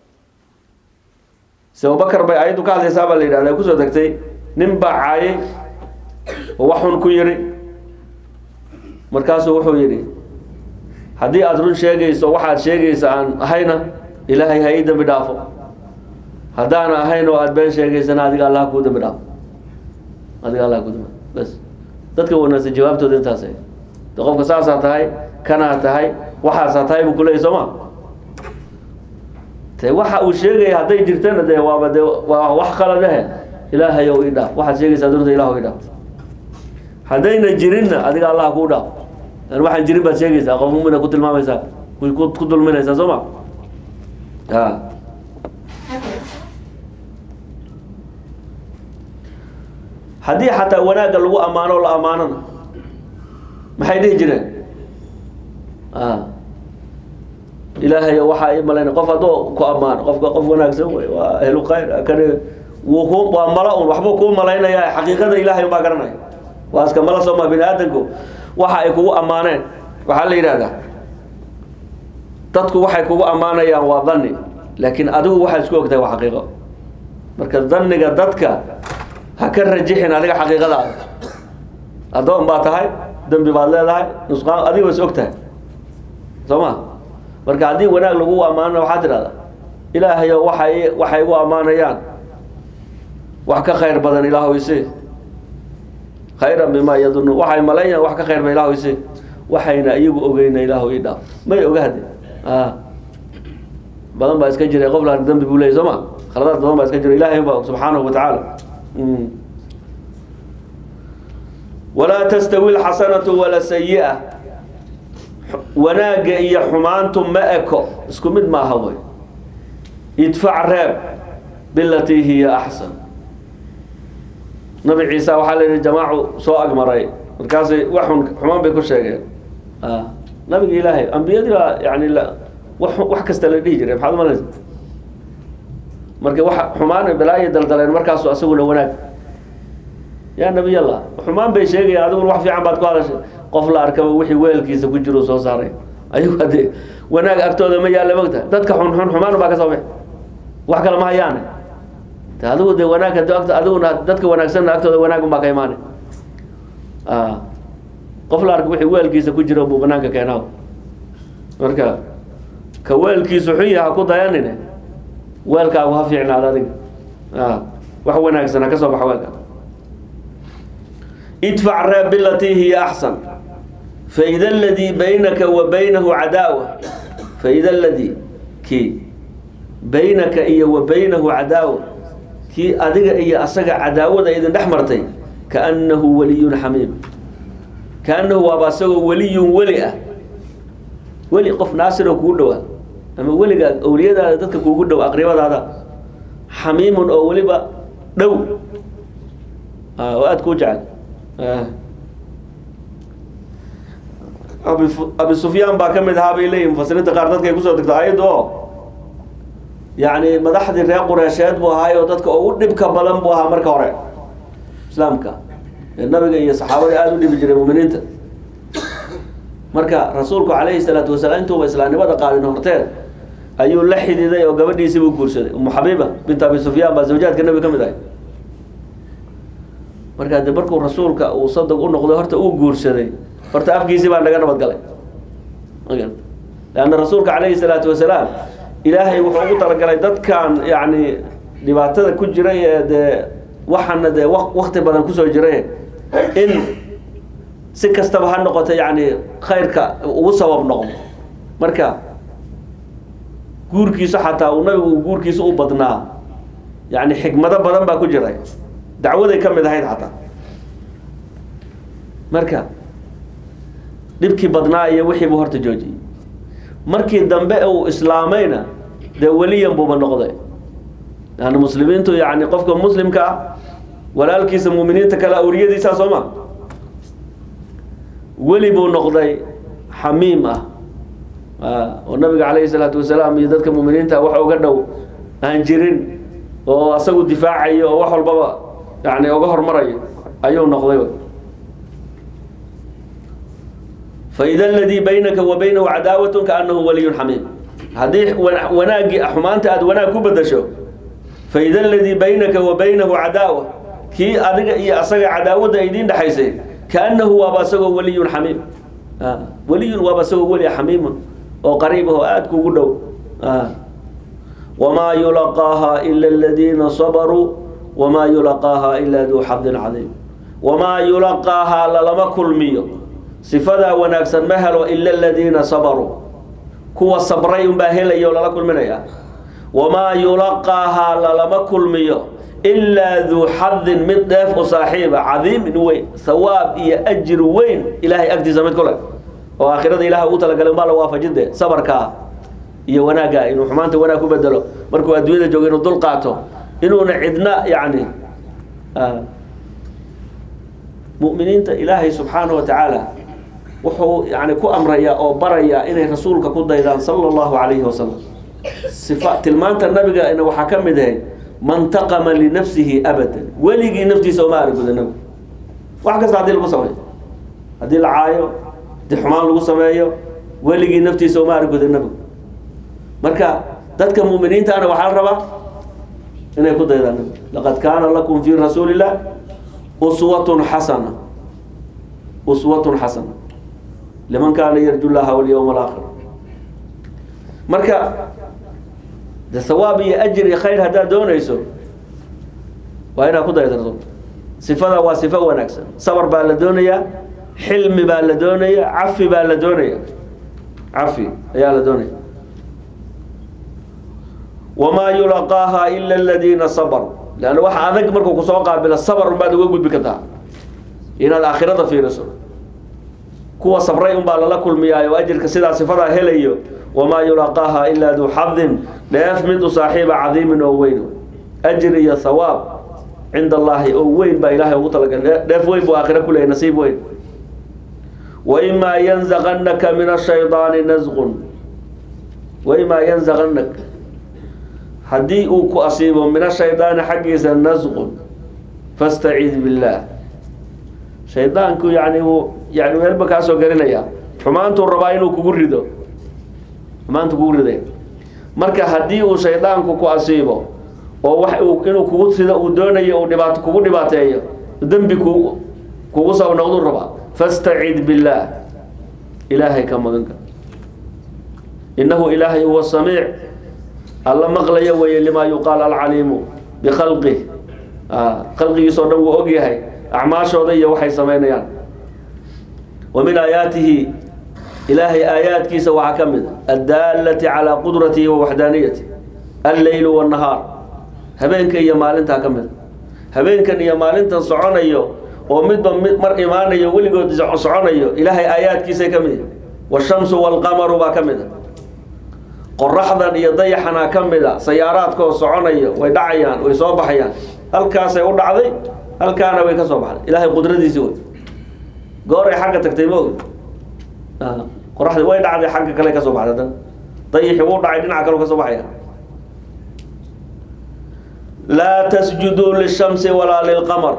se abubakar bay ayaddu ka hadlaysaa baa la yidhahda kusoo degtay nin baa caayay oo wax xun ku yidhi markaasuu wuxuu yidhi haddii aada run sheegayso waxaad sheegaysa aan ahayna ilaahay ha ii dambi dhaafo haddaana ahayn oo aada been sheegaysana adiga allah kuu dambi dhaafo adiga allah kuu dambi bas dadka wanaagsan jawaabtooda intaas de qofka saasaa tahay kanaa tahay waxaasaa tahay buu kuleeyay soo ma te waxa uu sheegaya hadday jirtana dee waaba de waa wax qaladahe ilaahay ow ii dhaaf waxaad sheegaysaa dunta ilah ii dhaaf haddayna jirinna adiga allah kuu dhaaf an waxaan jirin baad sheegaysaa qof mumina ku tilmaamaysaa ku dulminaysaa soo ma a haddii xataa wanaagga lagu ammaano la ammaanona maxay dhihi jireen ilaahay waxaa ii malayna qof hadduu ku ammaano qofka qof wanaagsan wey waa ahlu khayr kani wuu ku waa mala un waxbuu kuu malaynaya xaqiiqada ilaahay baa garanaya waa iska mala sooma bini aadamku waxa ay kugu ammaaneen waxaa la yidhahdaa dadku waxay kugu ammaanayaan waa dhanni laakiin adigu waxaad isku ogtahay waa xaqiiqo marka dhanniga dadka ha ka rajixin adiga xaqiiqadaada addoon baa tahay dembi baad leedahay nusqaan adiga is og tahay soo ma marka haddii wanaag lagu ammaanana waxaa tidhahdaa ilaahayo waxay waxay igu ammaanayaan wax ka khayr badan ilaahu isi khayran bimaa yadunu waxay malaynayaan wax ka khayr badan ilaahu isi waxayna iyagu ogeyna ilaahu ii dhaaf may oga hadde badan baa iska jiray qof la dembi buu leeyay soo ma khaladaad badan baa iska jira ilaahay baa subxaanahu wa tacaala walaa tastawi lxasanatu wala sayi-a wanaagga iyo xumaantu ma eko isku mid maaha wey idfac reeb bilatii hiya axsan nabi ciisa waxaa la yidhi jamaacu soo agmaray markaasay waxun xumaan bay ku sheegeen nabiga ilaahay ambiyadii baa yani wax wax kasta la dhihi jiray maxaad umalaysa marka wa xumaan balaayo daldaleen markaasu asaguna wanaag yaa nabiy allah xumaan bay sheegayaan adiguna wax fiican baad ku hadashay qof la arkaba wixii weelkiisa ku jiro soo saaray ayagu hadee wanaag agtooda ma yaalla mogta dadka xunxun xumaan baa ka soo bixi wax kale ma hayaane de adigu de wanaag hadi agt adiguna dadka wanaagsanna agtooda wanaagun baa ka imaanay qof la arka wixii weelkiisa ku jiro buu banaanka keenaa marka ka weelkiisu xun yaha ku dayanine weelkaagu ha fiicnaada adiga wax wanaagsan ha ka soo baxa weelkaa idfac reeb bilatii hiya axsan faida aladii baynaka wa baynahu cadaawa faida aladii kii baynaka iyo wa baynahu cadaawa kii adiga iyo asaga cadaawada idin dhex martay kaannahu waliyun xamiim kaannahu waaba asagoo weliyun weli ah weli qof naasiroo kugu dhowaa ama weliga awliyadaada dadka kuugu dhow aqribadaada xamiimun oo weliba dhow oo aada kuu jecel abi abi sufyaan baa ka mid ahaa bay leeyihin mufasiriinta qaar dadka ay kusoo degto ayadda oo yacni madaxdii reer qureesheed buu ahaay oo dadka ugu dhibka badan buu ahaa marka hore islaamka ee nabiga iyo saxaabadii aada u dhibi jiray muminiinta marka rasuulku calayhi salaatu wasalaam intuuba islaamnimada qaadin horteed ayuu la xididay oo gabadhiisii buu guursaday umu xabiiba bint abi sufyaan baa zawjaadka nabiga ka mid ahay markaa de markuu rasuulka uu sadag u noqday horta uu guursaday horta afkiisii baa naga nabad galay leanna rasuulka calayhi salaatu wasalaam ilaahay wuxuu ugu talagalay dadkan yacni dhibaatada ku jiray ee dee waxaana dee wakti badan kusoo jiray in si kastaba ha noqoto yacni khayrka ugu sabab noqdo marka guurkiisa xataa uu nabigu guurkiisa u badnaa yacni xikmado badan baa ku jiray dacwaday ka mid ahayd xataa marka dhibkii badnaa iyo wixiibuu horta joojiyey markii dambe uu islaamayna dee weliyan buuba noqday yani muslimiintu yani qofka muslimka ah walaalkiisa muuminiinta kale awliyadiisaa soo ma weli buu noqday xamiim ah oo nabiga calayhi salaatu wasalaam iyo dadka muuminiinta wax uga dhow aan jirin oo asagu difaacayo oo wax walbaba yani uga hormarayo ayuu noqday faida aladii baynaka wa baynahu cadaawat kaanahu waliyun xamiim haddii wanaaggii xumaanta aada wanaag ku bedasho faida aladii baynaka wa baynahu cadaawa kii adiga iyo asaga cadaawadda idiin dhexaysay kaanahu waaba asagoo waliyun xamiim waliyun waaba asagoo weli xamiimun oo qariib ah oo aada kugu dhow wamaa yulaqaaha ila aladiina sabaruu wamaa yulaqaaha ila duu xadin cadiim wamaa yulaqaahaa lalama kulmiyo sifadaa wanaagsan ma helo ila aladiina sabaruu kuwa sabray unbaa helaya oo lala kulminaya wamaa yulaqaahaa lalama kulmiyo ilaa duu xadin mid dheef u saaxiiba cadiimin weyn hawaab iyo ajir weyn ilaahay agtiisa mid ku leh oo aakhirada ilaah ugu talagalay umbaa la waafajide sabarkaa iyo wanaagga inuu xumaanta wanaag ku bedelo markuu adduunyada joogo inuu dul qaato inuuna cidna yacni mu'miniinta ilaahay subxaanahu wa tacaala wuxuu yani ku amrayaa oo barayaa inay rasuulka ku daydaan sala allahu calayhi wasalam sifa tilmaanta nabigana waxaa ka mid ahayd man taqama linafsihi abadan weligii naftiisa uma arguda nabigu wax kasta haddii lagu sameeyo haddii la caayo haddii xumaan lagu sameeyo weligii naftiisa uma arguda nabigu marka dadka mu'miniintaana waxaa la rabaa inay ku daydaan nabigu laqad kaana lakum fi rasuuli illah uswatun xasana uswatun xasana liman kaana yarju llaha walyawma alaakhir marka de hawaab iyo ajir iyo khayr haddaad doonayso waa inaad ku daydarto sifada waa sifo wanaagsan sabar baa la doonayaa xilmi baa la doonaya cafi baa la doonaya cafi ayaa la doonaya wamaa yulaqaaha ila aladiina sabaruu leanna waxa adag markuu kusoo qaabilo sabar unbaad uga gudbi kartaa inaad aakhirada fiiriso kuwa sabray unbaa lala kulmiyaayo ajirka sidaa sifadaa helayo wamaa yulaqaaha ilaa duu xadin dheef mid u saaxiiba cadiimin oo weyn ajir iyo hawaab cinda allaahi oo weyn baa ilaahay ugu talagalay dheef weyn buu aakhira kuleeyay nasiib weyn waimaa yanzaqanaka min ashaydaani nasqun waimaa yanzaqanak haddii uu ku asiibo min ashaydaani xaggiisa nasqun fastaciid billaah shaydaanku yani uu yani meelba kaa soo gelinaya xumaantuu rabaa inuu kugu rido xumaantu kugu riday marka haddii uu shaydaanku ku asiibo oo wax uu inuu kugu rido uu doonayo uu dhibaato kugu dhibaateeyo dembi ku kugu sab noqduu rabaa fastacid billaah ilaahay ka maganka innahu ilaahay huwa samiic alla maqlaya weeye limaa yuqaal alcaliimu bikhalqih khalqigiisoo dhan wuu og yahay acmaashooda iyo waxay samaynayaan wa min aayaatihi ilaahay aayaadkiisa waxaa ka mid a addaalati calaa qudratihi wa waxdaaniyati alleylu wannahaar habeenka iyo maalintaa ka mid a habeenkan iyo maalintan soconayo oo midba mid mar imaanayo weligood soconayo ilaahay aayaadkiisay ka mid washamsu walqamaru baa ka mid a qoraxdan iyo dayaxanaa ka mid a sayaaraadkoo soconayo way dhacayaan way soo baxayaan halkaasay u dhacday halkaana way ka soo baxday ilaahay qudradiisi wey gooray xagga tagtay ma og qoraxdi way dhacday xagga kale ka soo baxday dan dayixi wuu dhacay dhinaca kale ka soo baxaya laa tasjuduu lishamsi walaa lilqamar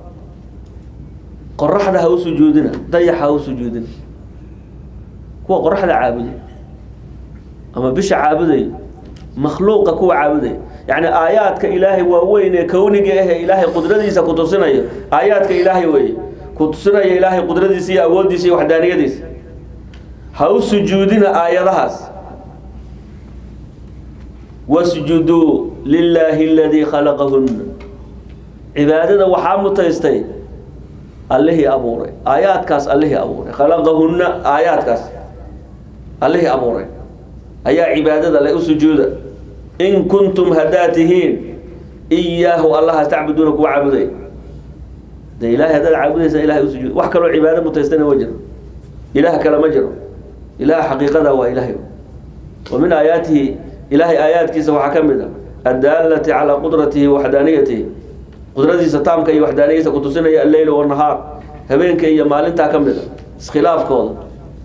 qoraxda ha u sujuudina dayaxa ha u sujuudina kuwa qoraxda caabuday ama bisha caabuday makhluuqa kuwa caabuday yacni aayaadka ilaahay waa weyn ee kowniga ahe ilaahay qudradiisa ku tusinayo aayaadka ilaahay weeye ku tusinaya ilaahay qudradiisa iyo awooddiisa iyo waxdaaniyadiisa ha u sujuudina aayadahaas wasjuduu lilaahi aladii khalaqahunna cibaadada waxaa mutaystay allihii abuuray aayaadkaas allihii abuuray khalaqahunna aayaadkaas allihii abuuray ayaa cibaadada le u sujuuda in kuntum haddaad tihiin iyaahu allaha tacbuduuna kuwa caabuday de ilahay haddaad caabudaysa ilahay u sujuud wax kaloo cibaado mutaystana ma jiro ilaah kale ma jiro ilaah xaqiiqada waa ilahay wa min aayaatihi ilahay aayaadkiisa waxaa ka mid a addaalati calaa qudratihi waxdaaniyatihi qudradiisa taamka iyo waxdaaniyadiisa kutusinaya alleyl wanahaar habeenka iyo maalintaa ka mid a iskhilaafkooda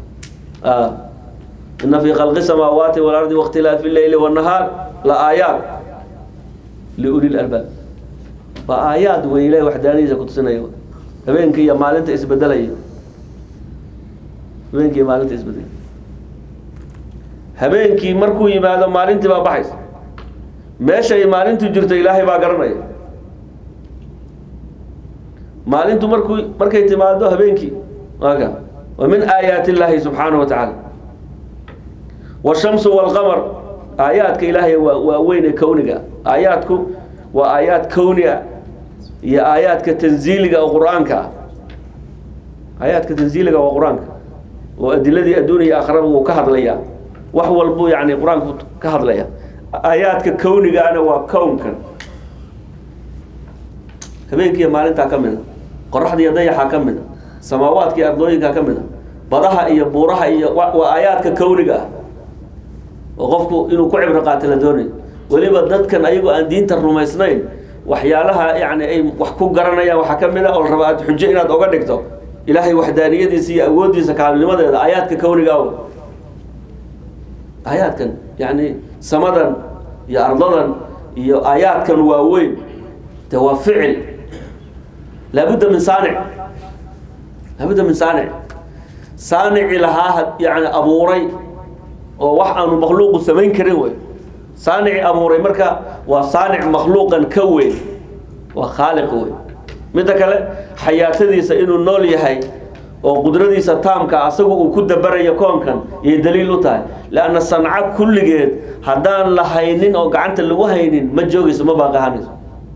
ina fii khalqi samaawaati walardi wakhtilaafi leyli wanahaar la aayaat liuli lalbaab waa aayaad wey ilahay waxdaaniyadiisa kutusinaya habeenka iyo maalinta isbedelaya habeenkii iyo maalinta isbedelaya habeenkii markuu yimaado maalintii baa baxaysa meeshay maalintu jirto ilaahay baa garanaya maalintu markuu markay timaado habeenkii aka wa min aayaati illaahi subxaanahu wa tacaala washamsu walqamar aayaadka ilaahay waa waa weyne kowniga aayaadku waa aayaad kowni ah iyo aayaadka tanziiliga oo qur-aanka ah aayaadka tanziiliga waa qur-aanka oo adiladii adduun iyo aakhiraba wuu ka hadlayaa wax walbuu yani qur-aanku ka hadlaya aayaadka kownigaana waa kownkan habeenkiiyo maalintaa ka mid a qoraxda iyo dayaxaa ka mid a samaawaadka iyo ardooyinkaa ka mid a badaha iyo buuraha iyo waa aayaadka kowniga ah oo qofku inuu ku cibro qaato la doonayo weliba dadkan ayagoo aan diinta rumaysnayn waxyaalaha yani ay wax ku garanayaan waxaa ka mid a oo la rabaa aad xujo inaad oga dhigto ilaahay waxdaaniyadiisa iyo awooddiisa kaalinimadeeda aayaadka kowniga aw aayaadkan yani samadan iyo ardadan iyo aayaadkan waaweyn de waa ficil laabudda min saanic laabudda min saanic saanici lahaa yani abuuray oo wax aanu makhluuqu samayn karin wey saanici abuuray marka waa saanic makhluuqan ka weyn waa khaaliq wey midda kale xayaatadiisa inuu nool yahay oo qudradiisa taamka asagu uu ku dabarayo koonkan yay daliil u tahay leanna sanco kulligeed haddaan la haynin oo gacanta lagu haynin ma joogayso ma baaqahanayso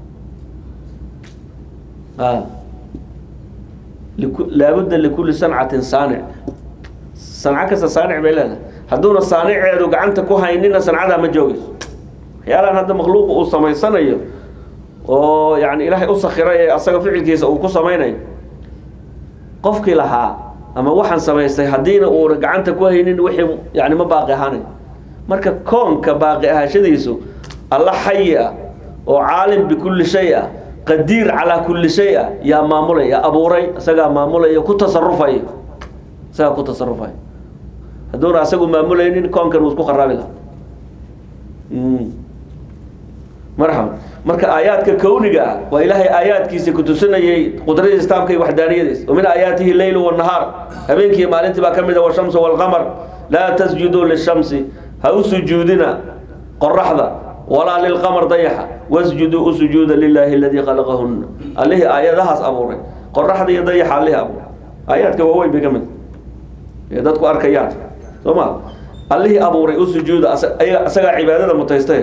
laabudda likulli sancatin saanic sanco kasta saanic bay leedahay hadduuna saaniceedu gacanta ku haynina sancadaa ma joogayso waxyaalahan hadda makhluuqa uu samaysanayo oo yani ilaahay u sakiray ee asaga ficilkiisa uu ku samaynayo qofkii lahaa ama waxaan samaystay haddiina uuna gacanta ku haynin wixii yani ma baaqi ahaanayo marka koonka baaqi ahaashadiisu alla xayi ah oo caalim bikulli shay ah qadiir calaa kulli shay ah yaa maamulaya abuuray isagaa maamulaya ku tasarufaya isagaa ku tasarufaya hadduuna asagu maamulaynin koonkan wuu isku kharaabi laha marxaba marka aayaadka kowniga ah waa ilaahay aayaadkiisa kutusinayay qudradiisa taamka iyo waxdaaniyadiisa wa min aayaatihi leylu wanahaar habeenkii maalintii baa ka mid a washamsu walqamar laa tasjuduu lishamsi ha u sujuudina qoraxda walaa lilqamar dayaxa wasjuduu u sujuuda lilaahi aladii khalaqahunna allihii aayadahaas abuuray qoraxda iyo dayaxa allihii abuuray aayaadka waaweyn bay ka mid ee dadku arkayaan soo ma allihii abuuray u sujuuda isagaa cibaadada mutaystay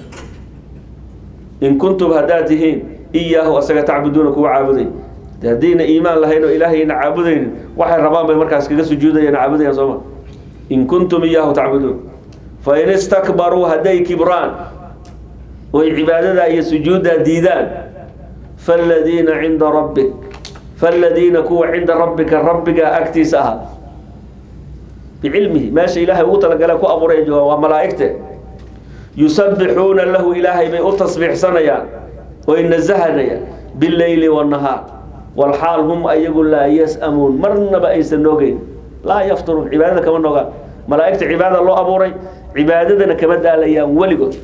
in kuntum haddaad tihiin iyaahu asaga tacbuduuna kuwa caabuday de haddayna iimaan lahayn oo ilaahayna caabudaynin waxay rabaan bay markaas kaga sujuudayaan caabudayaan sooma in kuntum iyaahu tacbuduun fain istakbaruu hadday kibraan oy cibaadadaa iyo sujuuddaa diidaan faaladiina cinda rabbik faaladiina kuwa cinda rabbika rabbigaa agtiisa ahaa bicilmihi meesha ilaahay ugu talagala ku abuuray jooga waa malaa'igte yusabbixuuna lahu ilaahay bay u tasbiixsanayaan oy nasahanayaan bileyli wanahaar walxaal hum ayagu laa yas-amuun marnaba aysan noogeyn laa yafturuun cibaadada kama noogaan malaa'igta cibaadada loo abuuray cibaadadana kama daalayaan weligood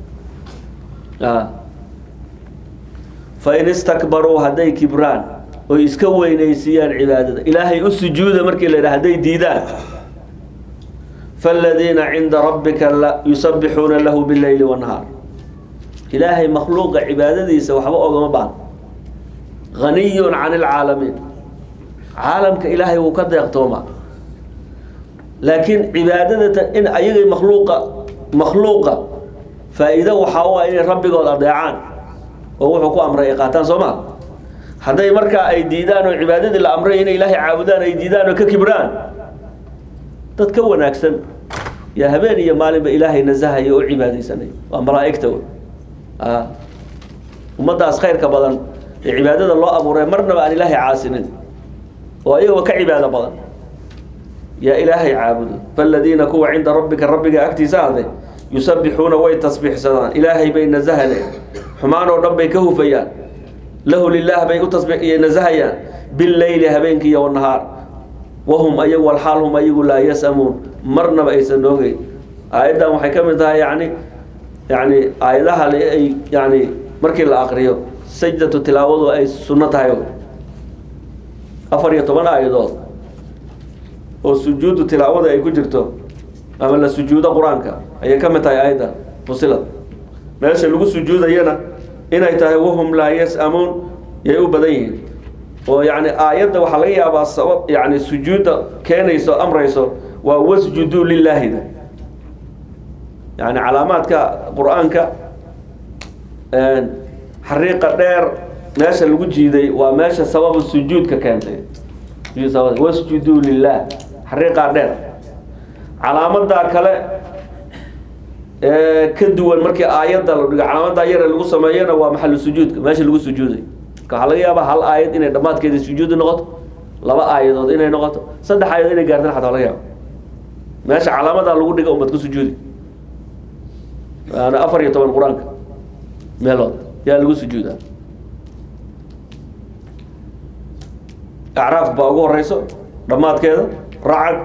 fain istakbaruu hadday kibraan oy iska weynaysiiyaan cibaadada ilaahay u sujuuda markii la yidhaha hadday diidaan فالذيiن عinda رabika يusبحuuna lahu bالleyli والنهاar ilaahay makhluuqa cibaadadiisa waxba ogama baan غaniy can الcaalamiin caalamka ilaahay wuu ka deeqtooma laakiin cibaadadata in ayagay makhluuqa makhluuqa faa-iido waxaa u ah inay rabbigood adeecaan oo wuxuu ku amray ay qaataan soo maa hadday markaa ay diidaan oo cibaadadii la amray inay ilaahay caabudaan ay diidaan oo ka kibraan dad ka wanaagsan yaa habeen iyo maalinba ilaahay nasahaya oo cibaadaysanay waa malaa'igta wey a ummaddaas khayrka badan ee cibaadada loo abuuray marnaba aan ilaahay caasinin oo ayagoo ka cibaado badan yaa ilaahay caabudo faladiina kuwa cinda rabbika rabbiga agtiisa ahday yusabbixuuna way tasbiixsadaan ilaahay bay nasahane xumaan oo dhan bay ka hufayaan lahu lilah bay u tasbi nasahayaan bileyli habeenkii iyo wanahaar wahum ayagu walxaal hum ayagu laa yasamuun marnaba aysan noogeyn aayaddan waxay ka mid tahay yani yani aayadaha ay yani markii la akriyo sajdatu tilaawadu ay sunno tahay afar iyo toban aayadood oo sujuudu tilaawada ay ku jirto ama la sujuudo qur-aanka ayay ka mid tahay aayadda fusilad meesha lagu sujuudayana inay tahay wahum laa yasamuun yay u badan yihiin oo yani aayadda waxaa laga yaabaa sabab yani sujuudda keenayso amrayso waa wasjuduu lilaahida yani calaamaadka qur-aanka xariiqa dheer meesha lagu jiiday waa meesha sababu sujuudka keentay wasjuduu lilah xariiqaa dheer calaamadaa kale ee ka duwan markii aayadda la dhigo calaamadaa yare lagu sameeyana waa maxalu sujuudka meesha lagu sujuuday marka waxaa laga yaabaa hal aayad inay dhammaadkeeda sujuudi noqoto laba aayadood inay noqoto saddex aayadood inay gaartan xataa laga yaaba meesha calaamadaa lagu dhiga umad ku sujuudi waana afar iyo toban qur-aanka meelood yaa lagu sujuudaa acraaf baa ugu horeyso dhammaadkeeda racad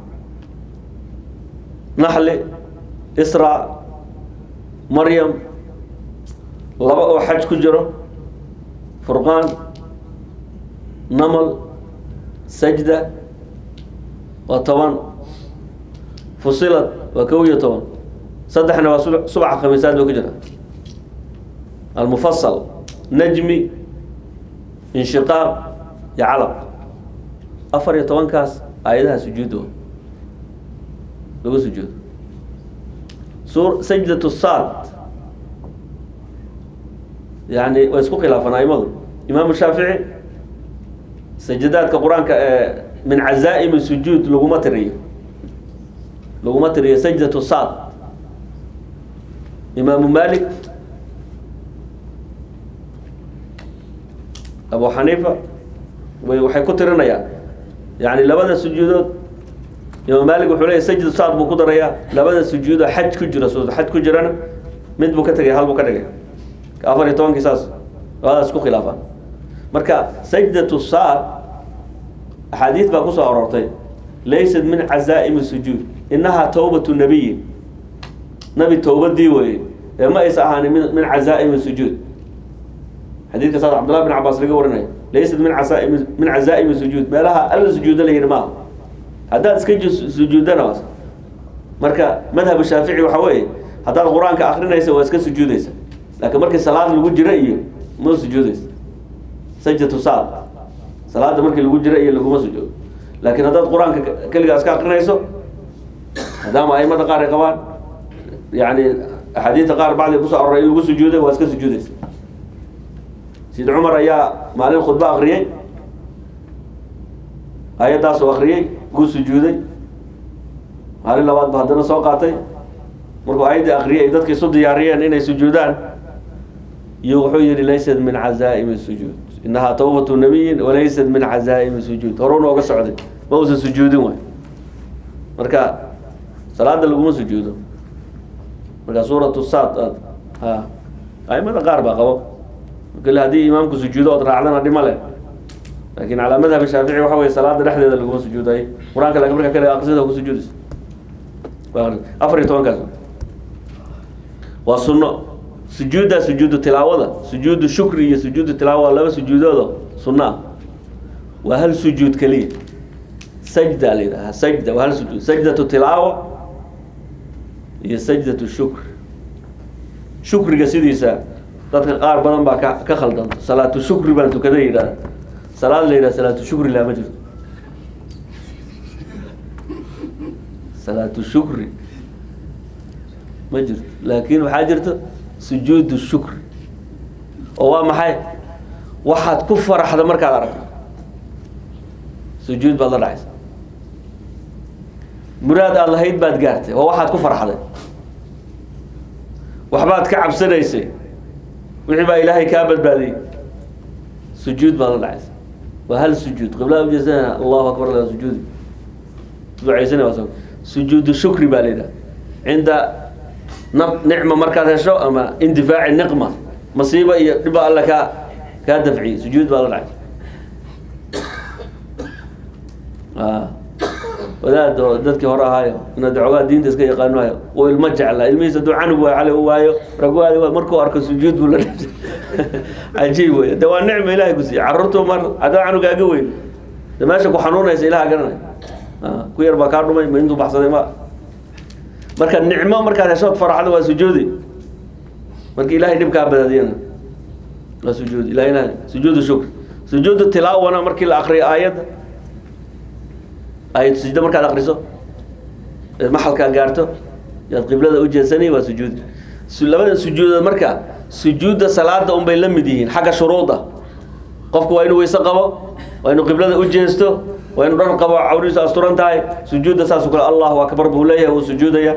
naxli isra maryam laba oo xaj ku jiro furqaan namal sajda waa toban fusilad waa kow iyo toban saddexna waa sub- subaxa khamiisaad ba ku jira almufasal najmi inshiqaaq iyo calaq afar iyo tobankaas aayadaha sujuudo lagu sujuudo sur sajdatu saad yani way isku khilaafaan aimadu imaamu shaafici sajadaadka qur-aanka ee min cazaa'imi sujuud laguma tiriyo laguma tiriyo sajdatu saad imaamu malik abu xaniifa way waxay ku tirinayaan yani labada sujuudood imaam malik wuxuu leeyahy sajdu saad buu ku darayaa labada sujuudoo xaj ku jira soo xaj ku jirana mid buu ka tegay hal buu ka dhigay afar iyo tobankii saas labadaas isku khilaafaan marka sajdatu saad axaadiis baa kusoo aroortay laysat min cazaa'imi sujuud inahaa tawbatu nabiyin nabi towbadii weye ee ma aysa ahaanin min min cazaa'imi sujuud xadiidka saas cabdullah bin cabaas laga warinaya laysat min casaa'imi min cazaa'imi sujuud meelaha alla sujuudo la yidhi maaha haddaad iska ju- sujuudana waas marka madhab shaafici waxa weeye haddaad qur-aanka akrinaysa waa iska sujuudaysa laakiin markii salaad lagu jiro iyo ma sujuudaysa sajdatu saad salaada markii lagu jiro iyo laguma sujuudo laakiin haddaad qur-aanka keligaa iska akrinayso maadaama aimada qaar ay qabaan yani axaadiista qaar bacdi kusoo aroray in lagu sujuuday waa iska sujuudaysa sid cumar ayaa maalin khudbo akriyey ayaddaasuu akriyey kuu sujuuday maalin labaad ba haddana soo qaatay markuu ayaddii akriyay ay dadka isu diyaariyeen inay sujuudaan iyo wuxuu yihi laysat min cazaa'imi sujuud inahaa tawbatu nabiyin walaysat min cazaa'imi sujuud horuna oga socday ma uusan sujuudin waay marka salaada laguma sujuudo marka suuratu saad aad ha aimada qaar baa qabo kale haddii imaamku sujuudo ood raacdana dhima leh laakin calaa madhab shaafici waxa weye salaada dhexdeeda laguma sujuudayo qur-aanka laakin marka kale aqrisada ku sujuudaysa waa aqris- afar iyo tobankaas waa sunno sujuudda sujuudu tilaawada sujuudu shukri iyo sujuudu tilaawa waa laba sujuudoodo sunno ah waa hal sujuud keliya sajda la yidhaha sajda waa hal sujuud sajdatu tilaawa iyo sajdatu shukr shukriga sidiisa dadka qaar badan baa ka ka khaldanto salaatu shukri baan tukada yidhahda salaad la yidhaha salaatu shukri laa ma jirto salaatu shukri ma jirto laakiin waxaa jirto sujuudu shukri oo waa maxay waxaad ku faraxda markaad aragto sujuud baad la dhacaysa muraad aada lahayd baad gaartay waa waxaad ku farxday waxbaad ka cabsanaysay wixii baa ilaahay kaa badbaadiyey sujuud baad la dhacaysa waa hal sujuud qiblada ujeesanaa allahu akbar la sujuudi ducaysana waa sujuudu shukri baa la yidhaha cinda na nicma markaad hesho ama indifaaci niqma masiiba iyo dhibba alla kaa kaa dafciyey sujuud baa la dhacaysa wadaad oo dadkii hore ahaayo inaad xoogaa diinta iska yaqaanohayo uu ilmo jeclaa ilmihiisa hadduu canug waa cali u waayo ragwaadi markuu arko sujuud buu la dhashay cajiib wey de waa nicma ilahay ku siiye carruurtu mar haddaa canugaaga weyn de meesha ku xanuunaysa ilaha garanay ku yar baa kaa dhumay ma intuu baxsaday ma marka nicmo markaad heshood faraxda waa sujuudi marka ilahay dhib kaa badaadiyana waa sujuudi ila ilahay sujuudu shukr sujuudu tilaawana markii la akriyo aayadda ayad sujdo markaad akriso maxalkaa gaarto yaad qiblada ujeedsanay waa sujuud labada sujuudood marka sujuudda salaada unbay la mid yihiin xagga shuruuda qofku waa inuu weyse qabo waa inuu qiblada u jeesto waa inuu dhar qabo cawrihiisu asturan tahay sujuudda saasoo kale allahu akbar buu leeyahay wuu sujuudaya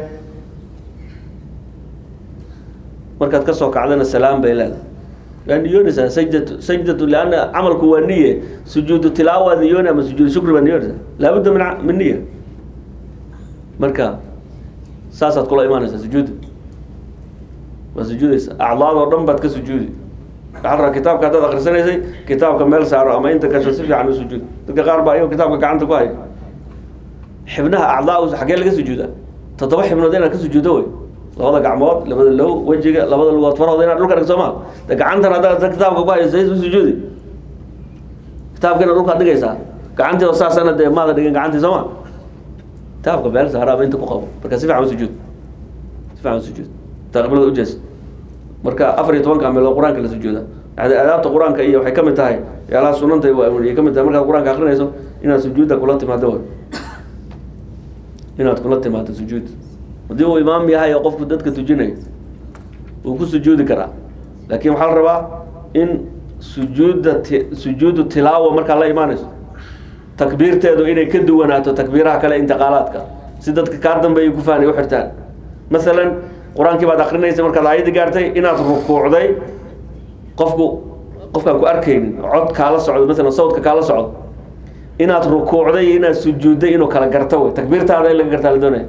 markaad kasoo kacdana salaam bay leedahay waa niyoonaysaa sajdatu sajdatu lianna camalku waa niye sujuudu tilaawa niyooni ama sujuudu shukri baa niyoonaysaa laabudda min min niya marka saasaad kula imaanaysaa sujuudda waa sujuudaysa acdaad oo dhan baad ka sujuudi waxaa rabaa kitaabka haddaad akhrisanaysay kitaabka meel saaro ama inta gasho si fiican u sujuud dadka qaar baa iyagoo kitaabka gacanta ku haya xibnaha acdaa xaggee laga sujuudaa toddoba xibnood inaad ka sujuuddo wey labada gacmood labada low wejiga labada lugood farahooda inaad dhulka dhig soo maa de gacantan haddaad kitaabka ku hayso u sujuudi kitaabkiina dhulkaad dhigaysaa gacantii oo saasana dee maada dhigin gacantii soo ma kitaabka meel saaro ama inta ku qabo marka si fiican u sujuud si fiican u sujuud taa qiblada ujees marka afar iyo tobanka meelood qur-aanka la sujuuda yani adaabta qur-aanka iyo waxay kamid tahay yaalaha sunanta ay kamid tahay markaad qur-aanka akrinayso inaad sujuudda kula timaado way inaad kula timaado sujuud haddii uu imaam yahay oo qofku dadka tujinayo wuu ku sujuudi karaa laakin waxaa la rabaa in sujuudda ti sujuudu tilaawa markaa la imaanayso takbiirteedu inay ka duwanaato takbiiraha kale intiqaalaadka si dadka kaa dambeeya ku fahanay u xirtaan masalan qur-aankii baad akrinaysa markaad aayadda gaartay inaad rukuucday qofku qofkaan ku arkaynin cod kaala socdo masalan sawdka kaala socdo inaad rukuucday iyo inaad sujuudday inuu kala garto wey takbiirtaada in laga gartaa la doonaya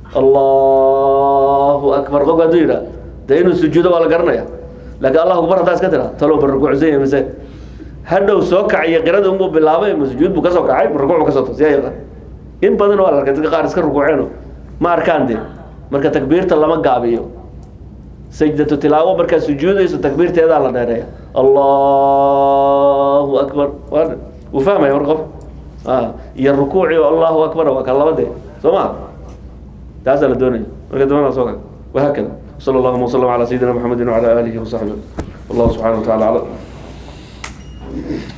allahu akbar qofku hadduu yidhaa dee inuu sujuudo waa la garanaya laakiin allahu akbar haddaa iska tira talow ba rukuucsan yahay mise hadhow soo kaciyo qirada unbuu bilaabay ma sujuud buu kasoo kacay ma rukuuc buu kasoo toos yaa yaqaan in badan waa la arkay dadka qaar iska rukuuceeno ma arkaan dee marka takbiirta lama gaabiyo sajdatu tilaawo markaad sujuudayso takbiirteedaa la dheereeya allahu akbar waa wuu fahmaya mar qof iyo rukuuci oo allahu akbar waa ka labadee soo ma taasaa la doonaya marka dambana soo kale wahaakada sala allahuma wasalam ala sayidina maxamedin wacala aalihi wasaxbihi wallahu subxana wa tacala aclam